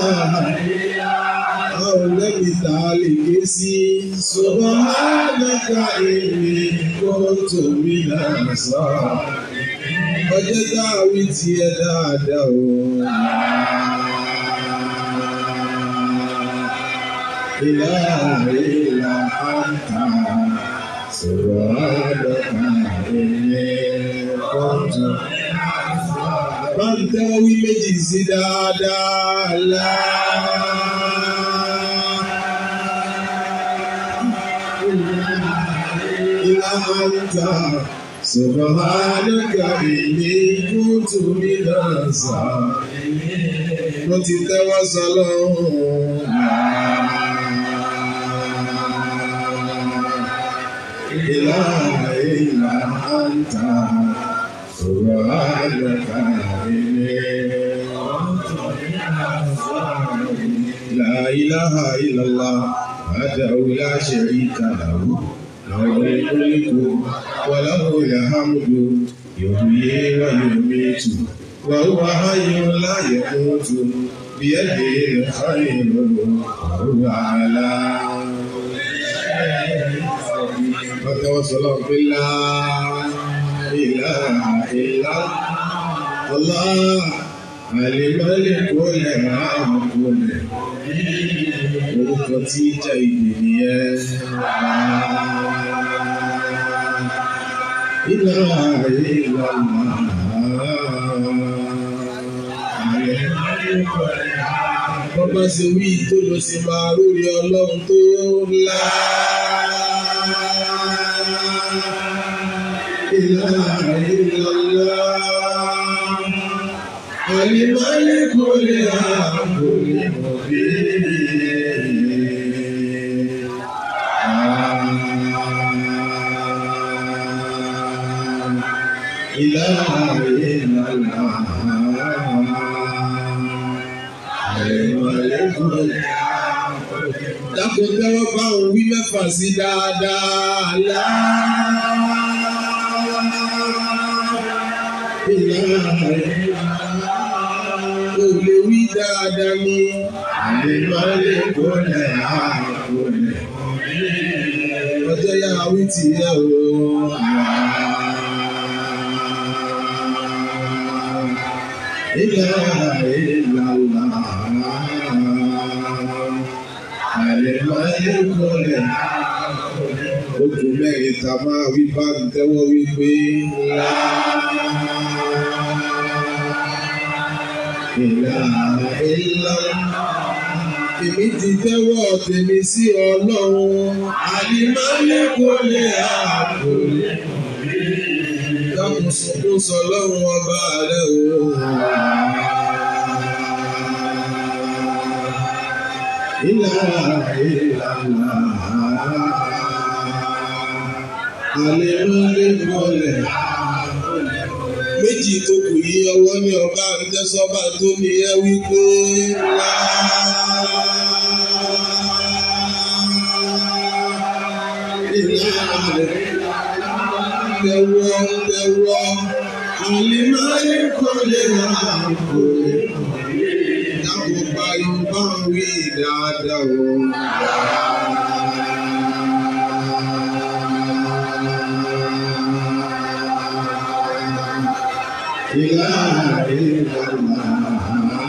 àwọn lẹ́bi tá a lè ké sí. Subhanaka èmi kò tóbi náà sọ ọjọ́ dáwí tiẹ̀ dáadáa o. Ìlà ìlà àǹtà sọ̀rọ̀ àdọ́kà ẹ̀yẹ kọ́ńtù. Báńtẹ́ wí méjì sí dáadáa lá. Ìlà àǹtà. Subhanaka inni kuntu minas salimin. Mo ti tẹ́wọ́ sọ lọ́hùn. Ìlà ìlà àǹtà. Subhanaka inni kuntu minas salimin. La ilaha illallah. Wahdahu la sharika lahu. له الملك وله الحمد يحيي ويميت وهو حي لا يموت بيده الخير وهو على وتوصل بالله إله إلا الله الملك الحق orúkọ tí ìjà ìgbè nìyẹn. Iná ayé ìlànà Bọ́bá ṣe wí tó lọ sí máa lórí ọlọ́run tó ńlá. Iná ayé ìlànà. الملك الحق المبين إله إلا الله الملك الحق Dákun tẹ́wọ́ bá òun wí mẹ́fà sí dáadáa lá. Ìlànà kò lè wí dáadáa ní àlèmọ́lẹ̀ kọ́lẹ̀ àkọlẹ̀. Ọjọ́ yá wí ti yẹ o. Ìlà ìlàlà àlèmọ́lẹ̀ kọ́lẹ̀ Ojú mẹ́rin ta máa wí bá ń tẹ́wọ́ wípé ńlá. ilaha illallah. Èmi ti tẹ́wọ́ tèmi sí Ọlọ́run. Àlìmọ́lé kò lè àpò. Dákun sunkún sọ lọ́run ọba rẹ̀ o. Ilaha illallah. Àlìmọ́lé kò lè méjì tó kù yí ọwọ́ ní ọba àrídẹ́sọ́ba tó ní ẹ wípé wá. Tẹ̀wọ́ tẹ̀wọ́ àlìmáyé kò lè máa kò lè dáàbò bá yorùbá wí dáadáa o. إله إلا الله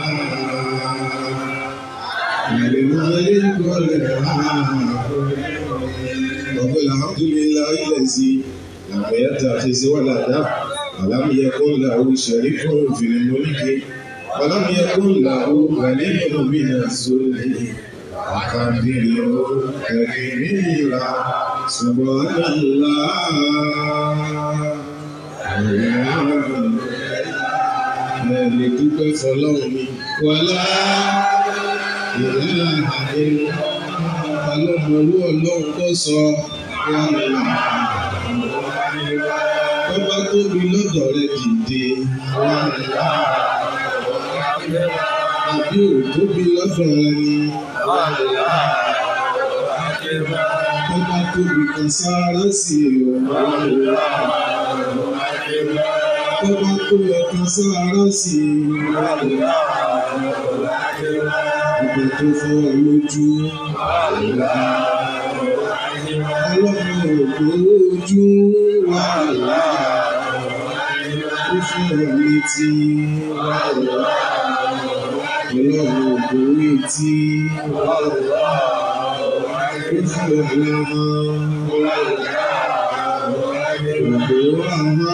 الملك الحق رب الحمد لله الذي لم يتخذ ولدا ولم يكن له شريك في الملك ولم يكن له ولي من الذل وكبره تكبيرا سبحان الله ẹ̀lì dúpẹ́ fọlọ́run mi. Wàlá ìlànà àdéhùn ọlọ́mọlú ọlọ́run kò sọ wàlá. Bọ́bá tóbi lọ́dọ̀ rẹ dìde wàlá. Àbí ò tóbi lọ́dọ̀ rẹ ni wàlá. Bọ́bá tóbi kan sáárá sí i wàlá tó bá tó ẹ̀ka sára sí i. Ìgbà tó fọ́ ọ lójú. Ọlọ́run ògbó ojú wà lá. Ó fún ọ létí wà lá. Ọlọ́run ògbó etí wà lá. Ó fún ọ lámọ́ wà lá. Ògbó àmọ́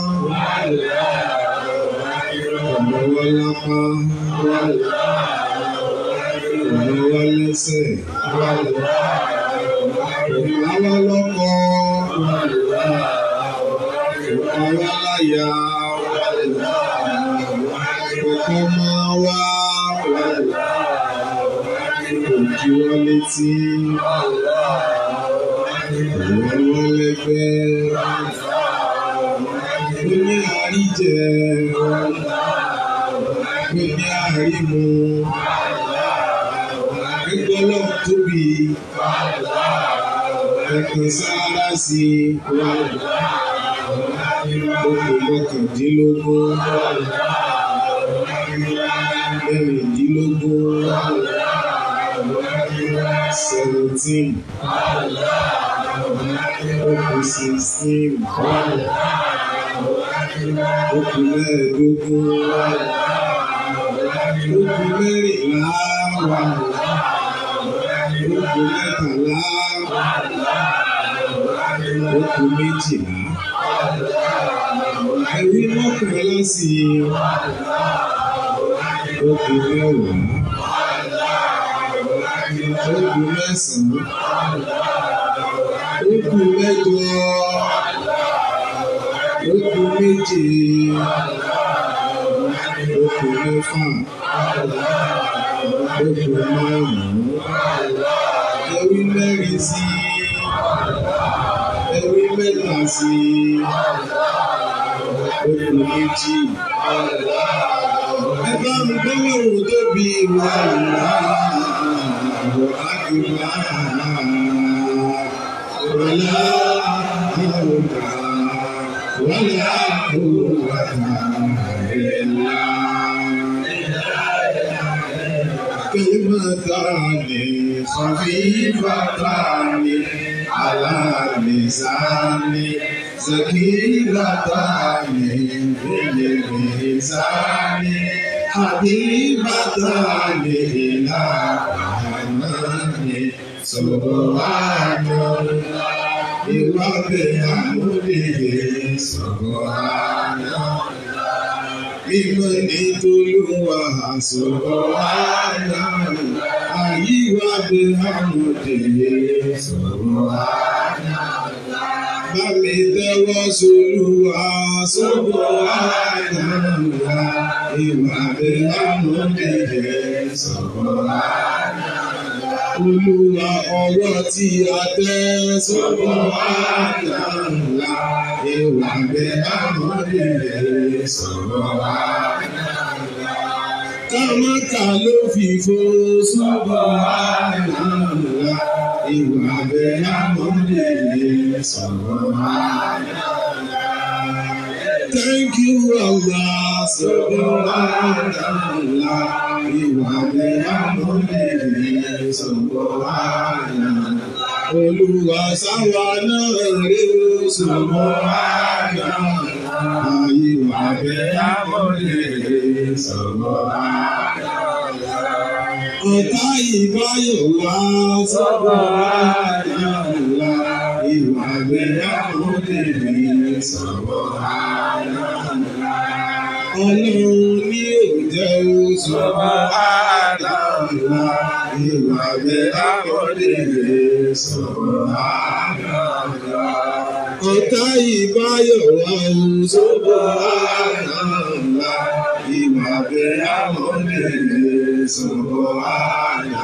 ọ̀nàwọ́ lápá ọ̀nàwọ́ lẹ́sẹ̀ ọ̀nàwọ́ lọ́kọ ọ̀nàwọ́ láyà ọkọ máa wá òjì wọ́n létí ọ̀nàwọ́ lẹ́gbẹ́ ó ní àríjẹ ó ní àrímu ẹgbẹ́ náà tóbi ẹ̀kan sáárá sí okùn mọ́kàndínlógún mẹ́rìndínlógún seventeen okùn sixteen okùn mẹ́ẹ̀ẹ́dógún okùn mẹ́rìnlá wà okùn mẹ́tàlá okùn méjìlá ẹ̀rí mọ́kànlá sí okùn mẹ́wàá okùn mẹ́sàn-án okùn mẹ́jọ okùn méje okùn mẹ́fà okùn márùn-ún ẹ̀rí mẹ́rin sí ẹ̀rí mẹ́ta sí okùn méjì ẹ bá mi gbọ́wọ́ òun tóbi wà láàárọ̀ àgbà wọlé àwòrán wọlé àwòrán ẹ̀la. كلمتان خفيفتان على اللسان ثقيلتان في الميزان حبيبتان إلى الرحمن سبحان الله وبحمده سبحان الله mímọ́ ní tolúwa sọ̀rọ̀ àná àyíwá bí àmọ̀dé sọ̀rọ̀ àná. Bá mi tẹ́wọ́ sólúwa sọ̀rọ̀ àná ìwà bí àmọ̀dé sọ̀rọ̀ àná. Olúwa ọwọ́ tí a tẹ́ sọ́kọ̀ àná ńlá ìwà bí àmọ̀dé sọ̀rọ̀ àná. Kámákà ló fi fo sọ́kọ̀ àná ńlá ìwà bí àmọ̀dé sọ̀rọ̀ àná. Thank you, Allah, sọ̀rọ̀ àná ńlá ìwà bí àmọ̀dé sọ̀rọ̀ àná. Olúwa sáwa náà rí sọ̀rọ̀ àná. Ayé wà bẹ́ àmọ́lé sọ̀rọ̀ àná. Ọ̀tá ìbáyọ̀ wá sọ̀rọ̀ àná. Ìwà bẹ́ àmọ́lé sọ̀rọ̀ àná. Ọlọ́run ní òjẹ́ sọ̀rọ̀ àná. Ìwà bẹ́ àmọ́lé sọ̀rọ̀ àná. Ọ̀tá ìbáyọ̀ wá sọ̀rọ̀ àná. Ìwà bẹ́ àmọ́lé sọ̀rọ̀ àná.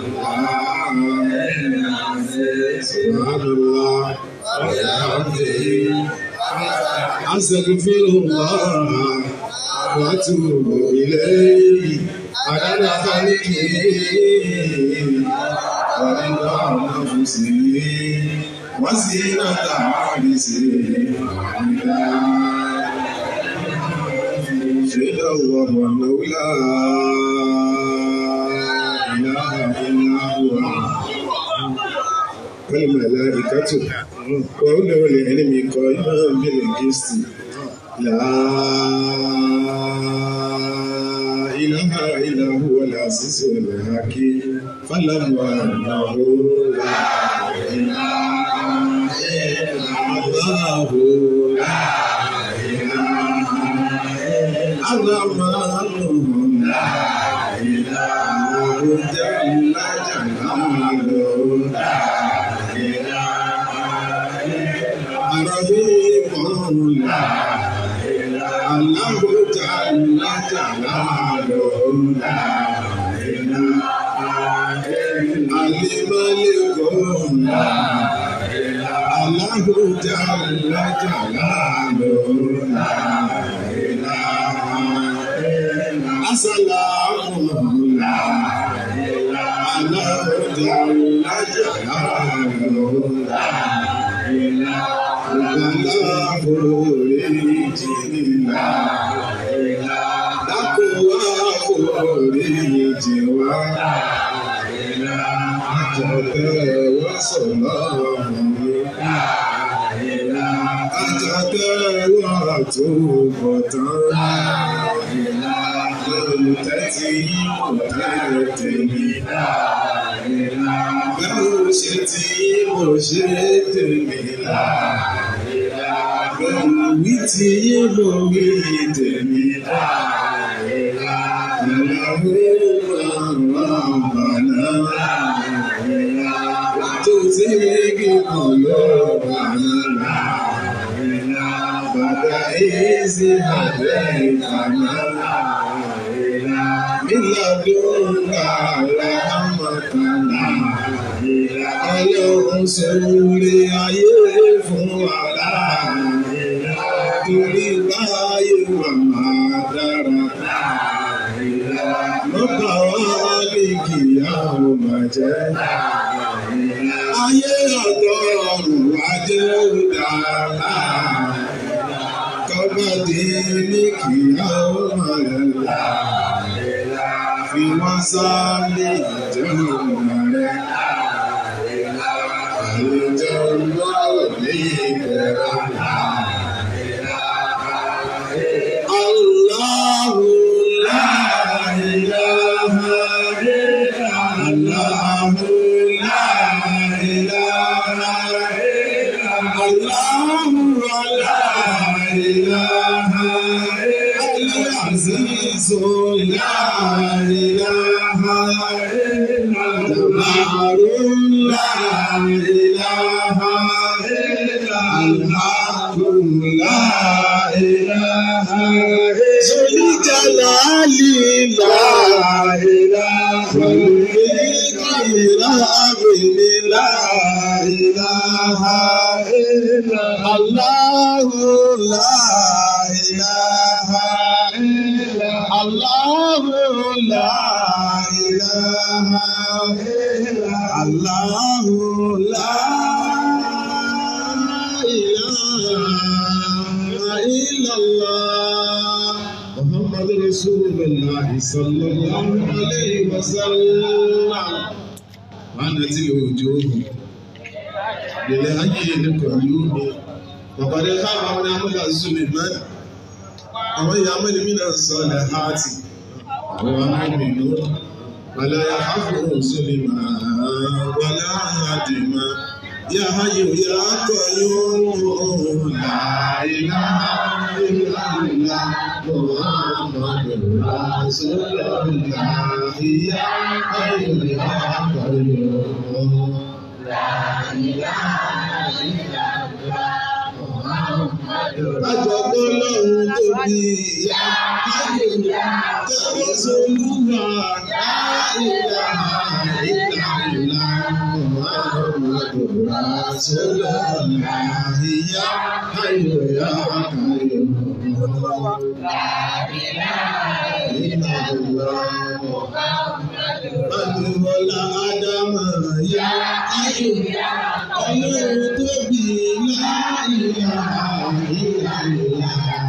Subhanallah. أستغفر الله وأتوب إليه عدد خلقه ورضا نفسه وزينة عرسه شهد الله أنه لا إله إلا هو والملائكة وأولو العلم قائما بالقسط لا إله إلا هو العزيز الحكيم فلم أنه لا إله إلا الله لا إله إلا الرحمن لا إله جل جلاله لا رحيم لا الله جل جلاله لا الملك لا الله جل جلاله لا السلام لا الله جل جلاله لا Bẹ́ẹ̀ ṣe tí mo ṣe tèmi láàrin wí tí mo wí tèmi láàrin ìlàwó máa bàná tó tí kíkan ló bàná bàbá èsì àbẹ́ ìkànnà mílàdúrà lámàkànnà ọlọ́run sórí ayé fún wa torí báyé wà máa dára. Lọ́pàá wá ní kìyà ó máa jẹ́. Ayé ọ̀dọ́ ọ̀run wá jẹ́ ó dára. Kọ́bá dé ní kìyà ó máa lọ́la. Fi wọ́n sáré ìjọba rẹ̀. Àlejò lọ́wọ́ ní ìbẹ̀rẹ̀. الله لا إله إلا الله لا إله إلا الله لا إله إلا العزيز لا إله إلا الله لا إله إلا الله لا إله إلا الجلال لا إله إلا لا إله إلا الله لا إله إلا الله لا إله إلا الله لا إله إلا الله محمد رسول الله صلى الله عليه وسلم وأنا الوجوه للهي القيوم وقد خاب من عمل سليمان ومن يعمل من الصالحات وهو مؤمن ولا يخاف سليمان ولا هادما يا حي يا قيوم لا اله الا الله محمد رسول الله يا حي يا قيوم Àjọ̀gbọ́n lọ́run tóbi ìyá Ayọ̀lá tẹ́wọ́ solúwa láìlá ìlànà Muhammadu Rasulullah ìyá Ayọ̀lá Adúmọ̀lá Ádámà yá Ayọ̀lá ọlọ́run tóbi láìlá ìlànà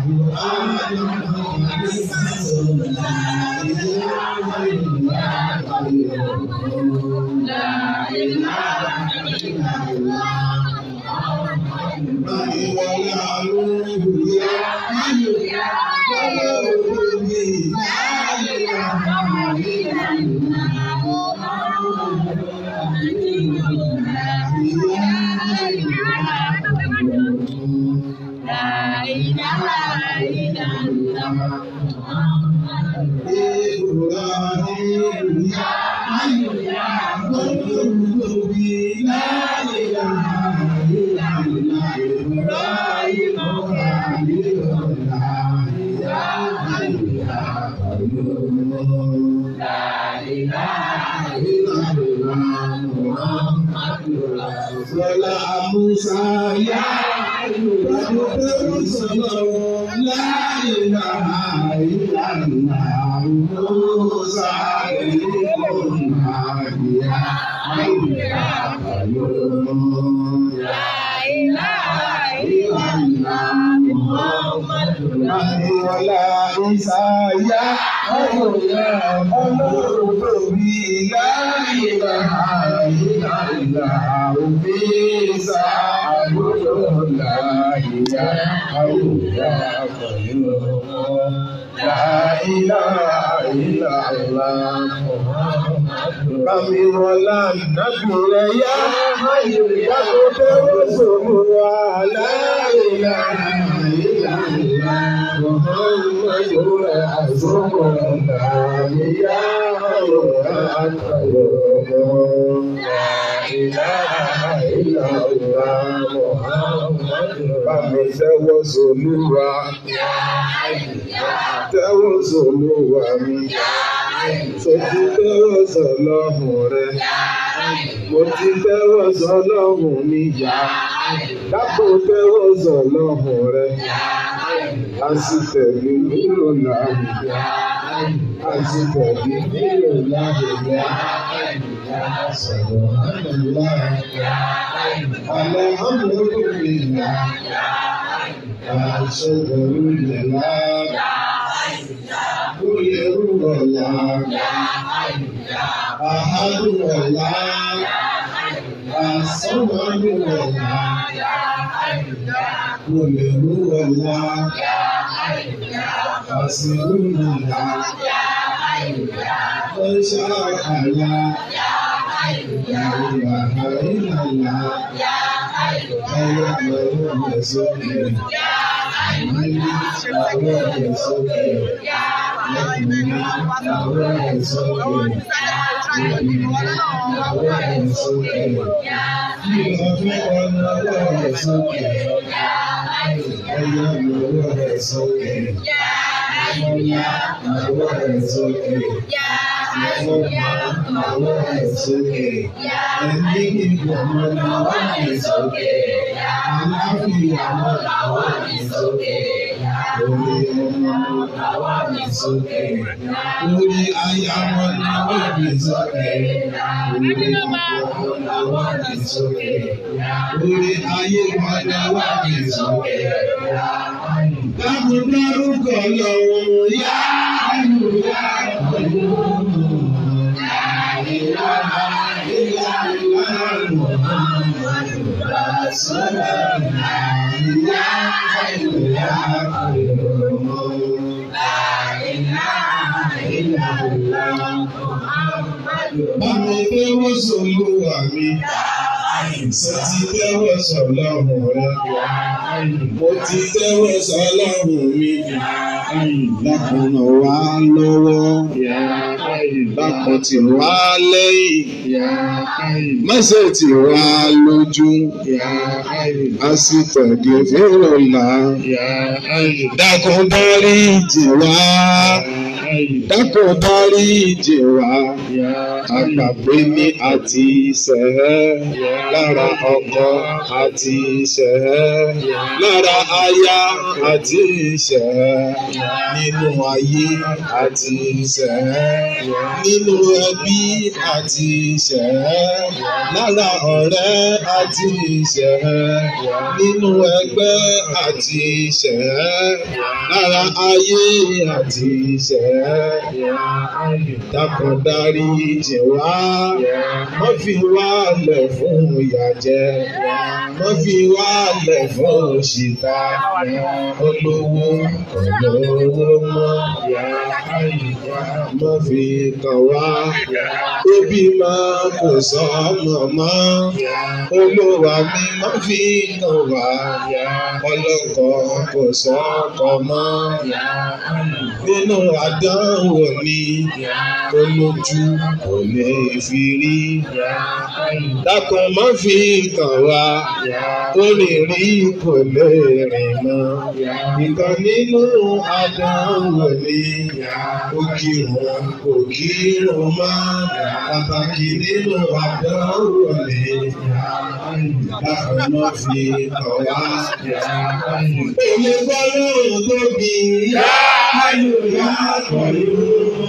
Wala Musa ya La ilaha illallah Musa Wala Isa ya Ọlọ́run tóbi la ilaha illallah Isa àbúrò la ìyá àwùjá pẹ̀lú la ilaha illallah Bàmí wọlá nàbìrẹ̀ yá Ayọ̀yá tó fẹ́ràn sọ̀rọ̀ wa láìlá ìlànà Muhammadu Rasulullah yá Ayọ̀yá àtàyọ̀ láìlá ìlànà Muhammadu Bàmí tẹ́wọ́ sọ̀lúwa tẹ́wọ́ sọ̀lúwa mi. Sọ̀tí tẹ́wọ́ sọ̀lọ́hùn rẹ̀. Mo ti tẹ́wọ́ sọ̀lọ́hùn mi yá. Dápò tẹ́wọ́ sọ̀lọ́hùn rẹ̀. A sì tẹ̀lé nílò láàbùdá. A sì tẹ̀lé nílò láàbùdá. Sọ̀rọ̀ àlùlá. Àlẹ́ àmúlùmílà. Àṣọ̀rọ̀ ìlà. Kúlẹ̀rú ọ̀la. Àhádù ọ̀la. Àsọ̀wádù ọ̀la. Kúlẹ̀rú ọ̀la. Àsìrú ọ̀la. Ọ̀ṣà àlá. Yàrá àìlàlá. Ẹyẹ pẹ̀lú ẹ̀sọ́ mi. Àwọn ẹ̀ sókè. Lẹ́kùnrin àwọn ẹ̀ sókè. Àwọn ẹ̀ sókè. Ìlọ́fẹ́ ọ̀nà àwọn ẹ̀ sókè. Ẹyẹ lọ́wọ́ ẹ̀ sókè. Àwọn ẹ̀ sókè. Ẹ̀fọ́mọ àwọn ẹ̀ sókè. Ẹ̀mí ìgbọ̀mọ àwọn ẹ̀ sókè. Aláfíà àwọn ẹ̀ sókè. Orí ọmọ àwọn ẹ̀ sókè. Orí aya wọn àwọn ẹ̀ sókè. Orí ọmọ àwọn ẹ̀ sókè. Orí ayé wọn àwọn ẹ̀ sókè. Dákun dárúkọ lọ́wọ́ yá ayò yá pẹ̀lú. Bámi tẹ́wọ́ sọ̀lúwà mi, sọ ti tẹ́wọ́ sọ̀lọ́run rẹ̀. Mo ti tẹ́wọ́ sọ̀lọ́run mi, dákun ràn wá lọ́wọ́, dákun tì wá lẹ́yìn, mẹ́sẹ̀ tì wá lójú, pásítọ̀ di fèrèlà, dákun dárí jì wá, dákun dárí jì wá, àgbàgbé mi àti ìṣẹ́ lára ọkọ àti ìṣẹ́ lára aya àti ìṣẹ́ nínú ayé àti ìṣẹ́ nínú ẹbí àti ìṣẹ́ lára ọ̀rẹ́ àti ìṣẹ́ nínú ẹgbẹ́ àti ìṣẹ́ lára ayé àti ìṣẹ́ dákun dárí jì wá má fi wá lẹ̀ fún ìyà jẹ má fi wá lẹ̀ fún òṣìta olówó olówó mọ́ má fi kàn wá ebi máa kò sọ ọmọ mọ́ olówó mi má fi kàn wá ọlọ́kọ kò sọ ọkọ mọ́ nínú àdánwò ni olójú kò lè fi rí dákun má fi kàn wá ó lè rí kò lè rìn mọ́ ìkan nínú àdánwò ni ó kírun kò kírun mọ́ pàtàkì nínú àdánwò ni dákun má fi kàn wá. Èmi gbọ́ lóhùn tóbi yá ayò yá pẹ̀lú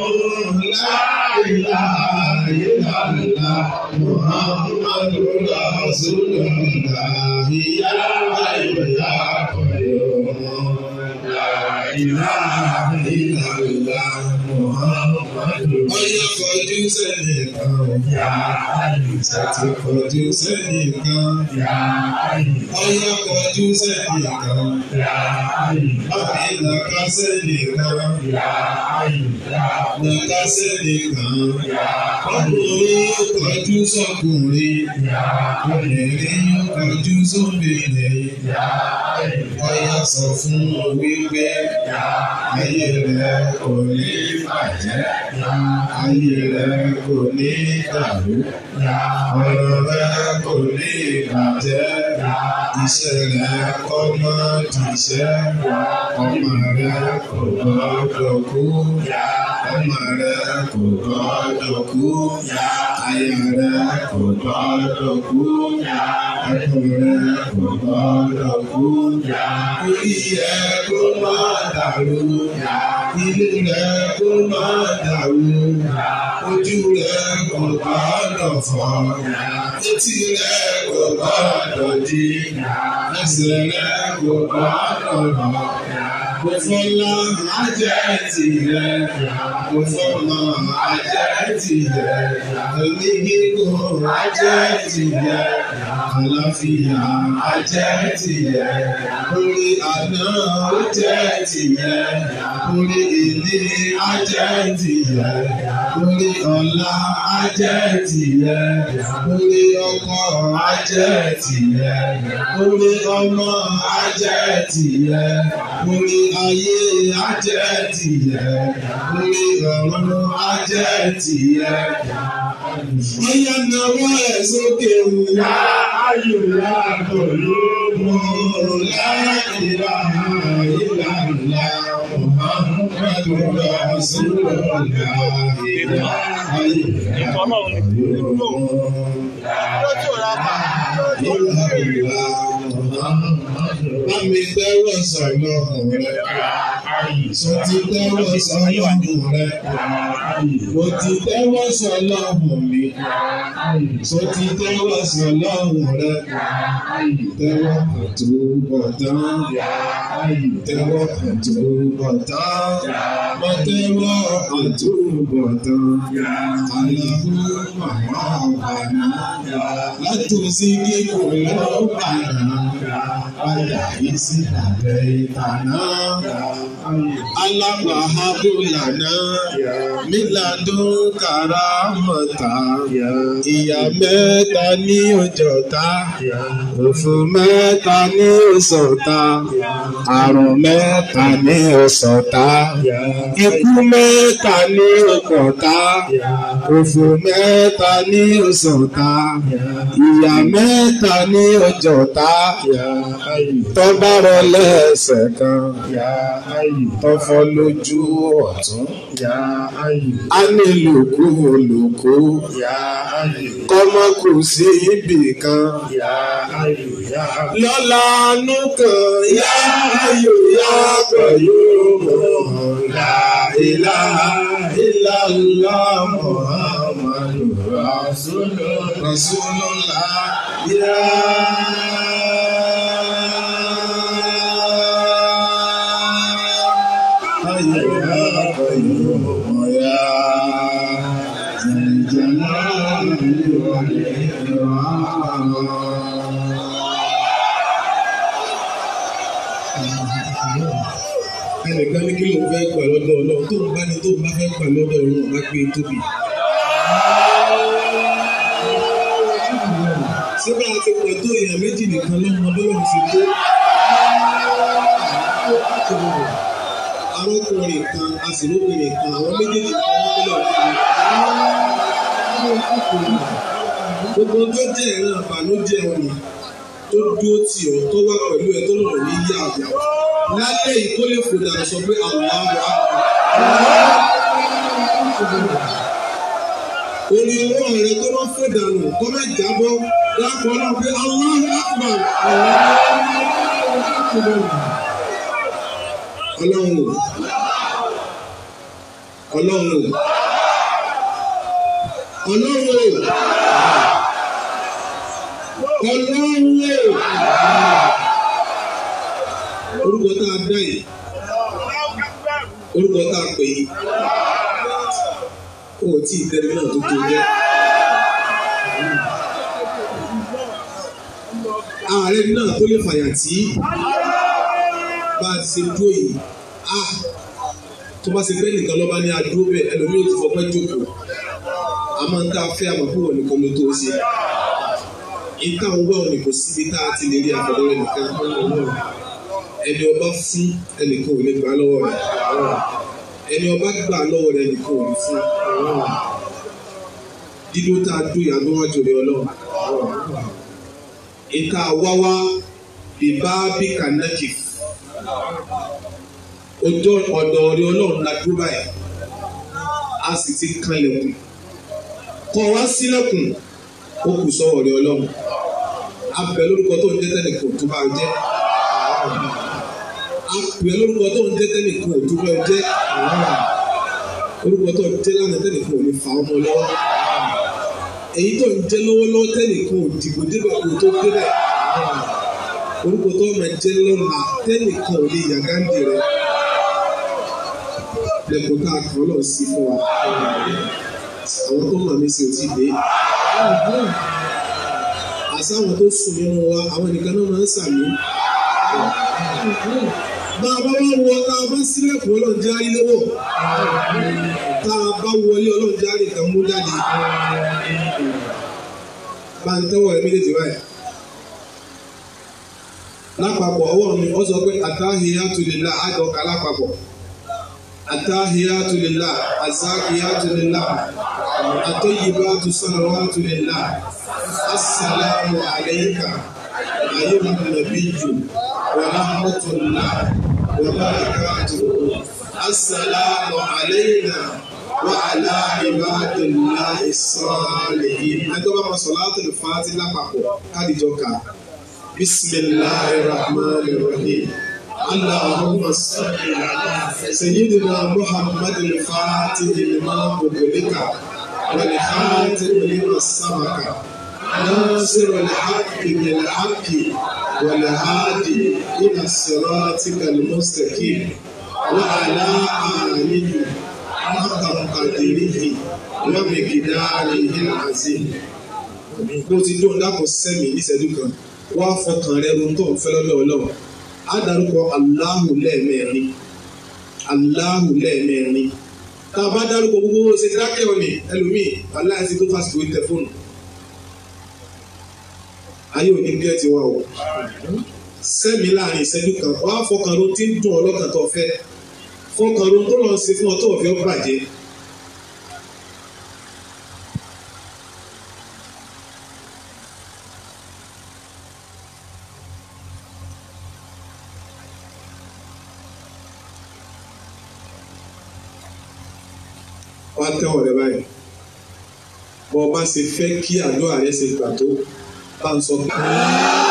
láìláìláìlá Muhammadu Rasulullah yá ayò yá pẹ̀lú láìláìláìlá Muhammadu. Ọyá kọjú sẹ́yìn kan. Yá ayò sẹ́tì kọjú sẹ́yìn kan. Yá ayò. Ọyá kọjú sẹ́yìn kan. Yá ayò. Bàbá ìlàkà sẹ́yìn kan. Yá ayò. Ìlàkà sẹ́yìn kan. Yá ayò. Ọkùnrin yóò kọjú sọ́kùnrin. Yá ayò. Obìnrin yóò kọjú sóbìnrin. Yá ayò. Ọyá sọ fún wọn wípé. Yá ayé rẹ̀ kò ní bàjẹ́. Yá ayé rẹ̀ kò ní dàrú. Yá ọ̀rọ̀ rẹ̀ kò ní bàjẹ́. Yá iṣẹ́ rẹ̀ kọ́ mọ́ dìṣẹ́. Ọmọ rẹ̀ kò gbọ́dọ̀ kú. Ọmọ rẹ̀ kò gbọ́dọ̀ kú. Aya rẹ̀ kò gbọ́dọ̀ kú. Ọkọ rẹ̀ kò gbọ́dọ̀ kú. Orí rẹ̀ kó má dàrú. Ilé rẹ̀ kó má dàrú. Ojú rẹ̀ kò gbọ́dọ̀ fọ́. Etí rẹ̀ kò gbọ́dọ̀ di. Ẹsẹ̀ rẹ̀ kò gbọ́dọ̀ rọ̀. Mo fọlá ajẹ́ tirẹ̀. Mo fọmọ ajẹ́ tirẹ̀. Omi gígùn ajẹ́ tirẹ̀. Àlàáfíà ajẹ́ tirẹ̀. Orí àná ó jẹ́ tirẹ̀. Orí ìní ajẹ́ tirẹ̀. Orí ọ̀la ajẹ́ tirẹ̀. Orí ọkọ ajẹ́ tirẹ̀. Orí ọmọ ajẹ́ tirẹ̀. Orí ayé ajẹ́ tirẹ̀. Orí ọ̀run ajẹ́ tirẹ̀. Ọ̀yà náwó ẹ̀ sókè wá. Ayò yàgò lóògùn láìlà ìlà ńlá. Muhammadu Rasulullah ìlà ayò yàgò Bámi tẹ́wọ̀ sọ̀lọ́ rẹ̀. Sọ ti tẹ́wọ̀ sọ̀lọ́ rẹ̀. Mo ti tẹ́wọ̀ sọ̀lọ́ mi. Sọ ti tẹ́wọ̀ sọ̀lọ́ rẹ̀. Tẹ́wọ̀ àtúbọ̀tán. Tẹ́wọ̀ àtúbọ̀tán. Mo tẹ́wọ̀ àtúbọ̀tán. Àlàfo màmá ọ̀bàná. Látòsí kíkò lọ́ọ́ bàná. Padà yìí sí àbẹ̀ ìtàná. Alábàáhábò lànà. Mílàdún kàrámọ̀tà. Ìyá mẹ́ta ní òjọ̀ta. Òfò mẹ́ta ní òsọ̀ta. Àrùn mẹ́ta ní òsọ̀ta. Ikú mẹ́ta ní òkọ̀ta. Òfò mẹ́ta ní òsọ̀ta. Ìyá mẹ́ta ní òjọ̀ta. Tọ́ba rọ lẹ́sẹ̀ kan. Tọ́fọ́ lójú ọ̀tún. A ní lòkú olùkú. Kọ́mọ kù sí ibì kan. Lọ́la àánú kan. Yá ayò yá pẹ̀lú ọ̀la ìlà ìlà ńlá Muhammadu Rasulullah. Yá. ẹnìkan ní kí ló ń fẹ́ gbà lọ́dọ̀ ọlọ́run tó ń bá ní tó ń bá fẹ́ gbà lọ́dọ̀ ọlọ́run bá gbé tóbi. síbẹ̀ àti pọ̀ tó èèyàn méjì nìkan lọ́mọ bọ́lọ́run ti tó. arákùnrin kan a sì lóbìnrin kan àwọn méjèèjì kan wọ́n bọ́lọ́run ti tó. gbogbo tó jẹ́ ìran àbànújẹ́ ọ̀nà tó dúró tì ọ́ tó wá pẹ̀lú ẹ tó lọ́rọ̀ ní yá àgbà lálẹ́ yìí kó lè fòdà sọ pé àwọn àwọn orí owó rẹ tó bá fòdà nù kó má jábọ́ lápò náà pé àwọn àgbà ọlọ́run o ọlọ́run o ọlọ́run o ọlọ́run o orúkọ tá a dá yìí orúkọ tá a pè yìí kò tí ì tẹ́lẹ̀ náà tó tó jẹ́. ààrẹ náà tó lè fàyà tí bá a ti ṣe dúró yìí a tó bá ṣe fẹ́ nìkan lọ́ba ní adúró bẹ́ẹ̀ ẹlòmíì ò ti fọpẹ́ jókòó a máa ń tá a fẹ́ àmọ́ fún wọn nìkan ló tó ṣe ìta ń wá òní kò síbi tá a ti lè rí àfọwọ́ nìkan ẹni ọba fún ẹnìkan ò lè gbà lọ́wọ́ rẹ̀ ẹni ọba gbà lọ́wọ́ rẹ̀ ẹnìkan ò lè fún dídó tá a dún ìyàgbọ́n wájú rẹ̀ ọlọ́run ìta wáwá bíbá bí kànáàkì ojú ọ̀dọ̀ rẹ̀ ọlọ́run la dúró báyìí a sì ti kanlẹ̀kùn kọ́ wá sílẹ̀kùn ó kù sọ́wọ́ rẹ̀ ọlọ́run abẹ lórúkọ tó ń jẹ́ tẹ́nìkan tó bá jẹ́ apẹ lórúkọ tó ń jẹ́ tẹ́nìkan tó bá jẹ́ orúkọ tó ń jẹ́ lánàá tẹ́nìkan ò ní fa ọmọ lọ́wọ́ èyí tó ń jẹ́ lọ́wọ́lọ́wọ́ tẹ́nìkan ò dìbò débẹ̀ kó tó débẹ̀ orúkọ tó máa jẹ́ lọ́la tẹ́nìkan ò lè yàgáǹdì rẹ̀ lẹ́kùn tá a kàn lọ sí fún wa àwọn tó mọ̀ mí sí ò tí ì dé àsáwọn tó sùn nínú wa àwọn nìkan náà máa ń sàmì bá a bá wá wọ tá a bá sílẹ̀kùn ọlọ́run járí lọ́wọ́ tá a bá wọlé ọlọ́run járí kan mú jáde bá ń tẹ́wọ̀ ẹ̀ méjèèjì báyìí lápapọ̀ ọwọ́ mi ó sọ pé àtàhíyátù lillah àjọkà lápapọ̀ àtàhíyátù lillah àzákíyátù lillah àtọ́yìbátù salawatu lillah assalamu alayka ayyuhan nabiyyu wa rahmatullah wa barakatuh assalamu alayna wa ala ibadillahi salihin ẹjọ́ bá ma salatul fati lápapọ̀ kádìjọ́ ká. بسم الله الرحمن الرحيم اللهم صل على سيدنا محمد الفاتح لما أغلق والخاتم لما سبق ناصر الحق بالحق والهادي إلى صراطك المستقيم وعلى آله حق قدره ومقداره العظيم bó ti dún dákun sẹ́mi níṣẹ́jú kan wá fọkàn rẹ ohun tó ń fẹ́ lọ́dọ̀ ọlọ́run á dárúkọ aláhù lẹ́ẹ̀mẹ́rin aláhù lẹ́ẹ̀mẹ́rin tá a bá dárúkọ gbogbo ṣe dákẹ́ òní ẹlòmíì aláìsí tó fásitì orí tẹ fóònù ayé òní bí ẹ ti wá o sẹ́mi láàrin ìṣẹ́jú kan wá fọkàn ro tí ń dùn ọlọ́kàn tó fẹ́ fọkàn ro tó lọ sí fún ọ tó ọ̀fẹ́ bàjẹ́. wá tẹ́wọ̀ rẹ báyìí bọ́ ọ bá ṣe fẹ́ kí àdúrà rẹ ṣe gbà tó bá ń sọ pé.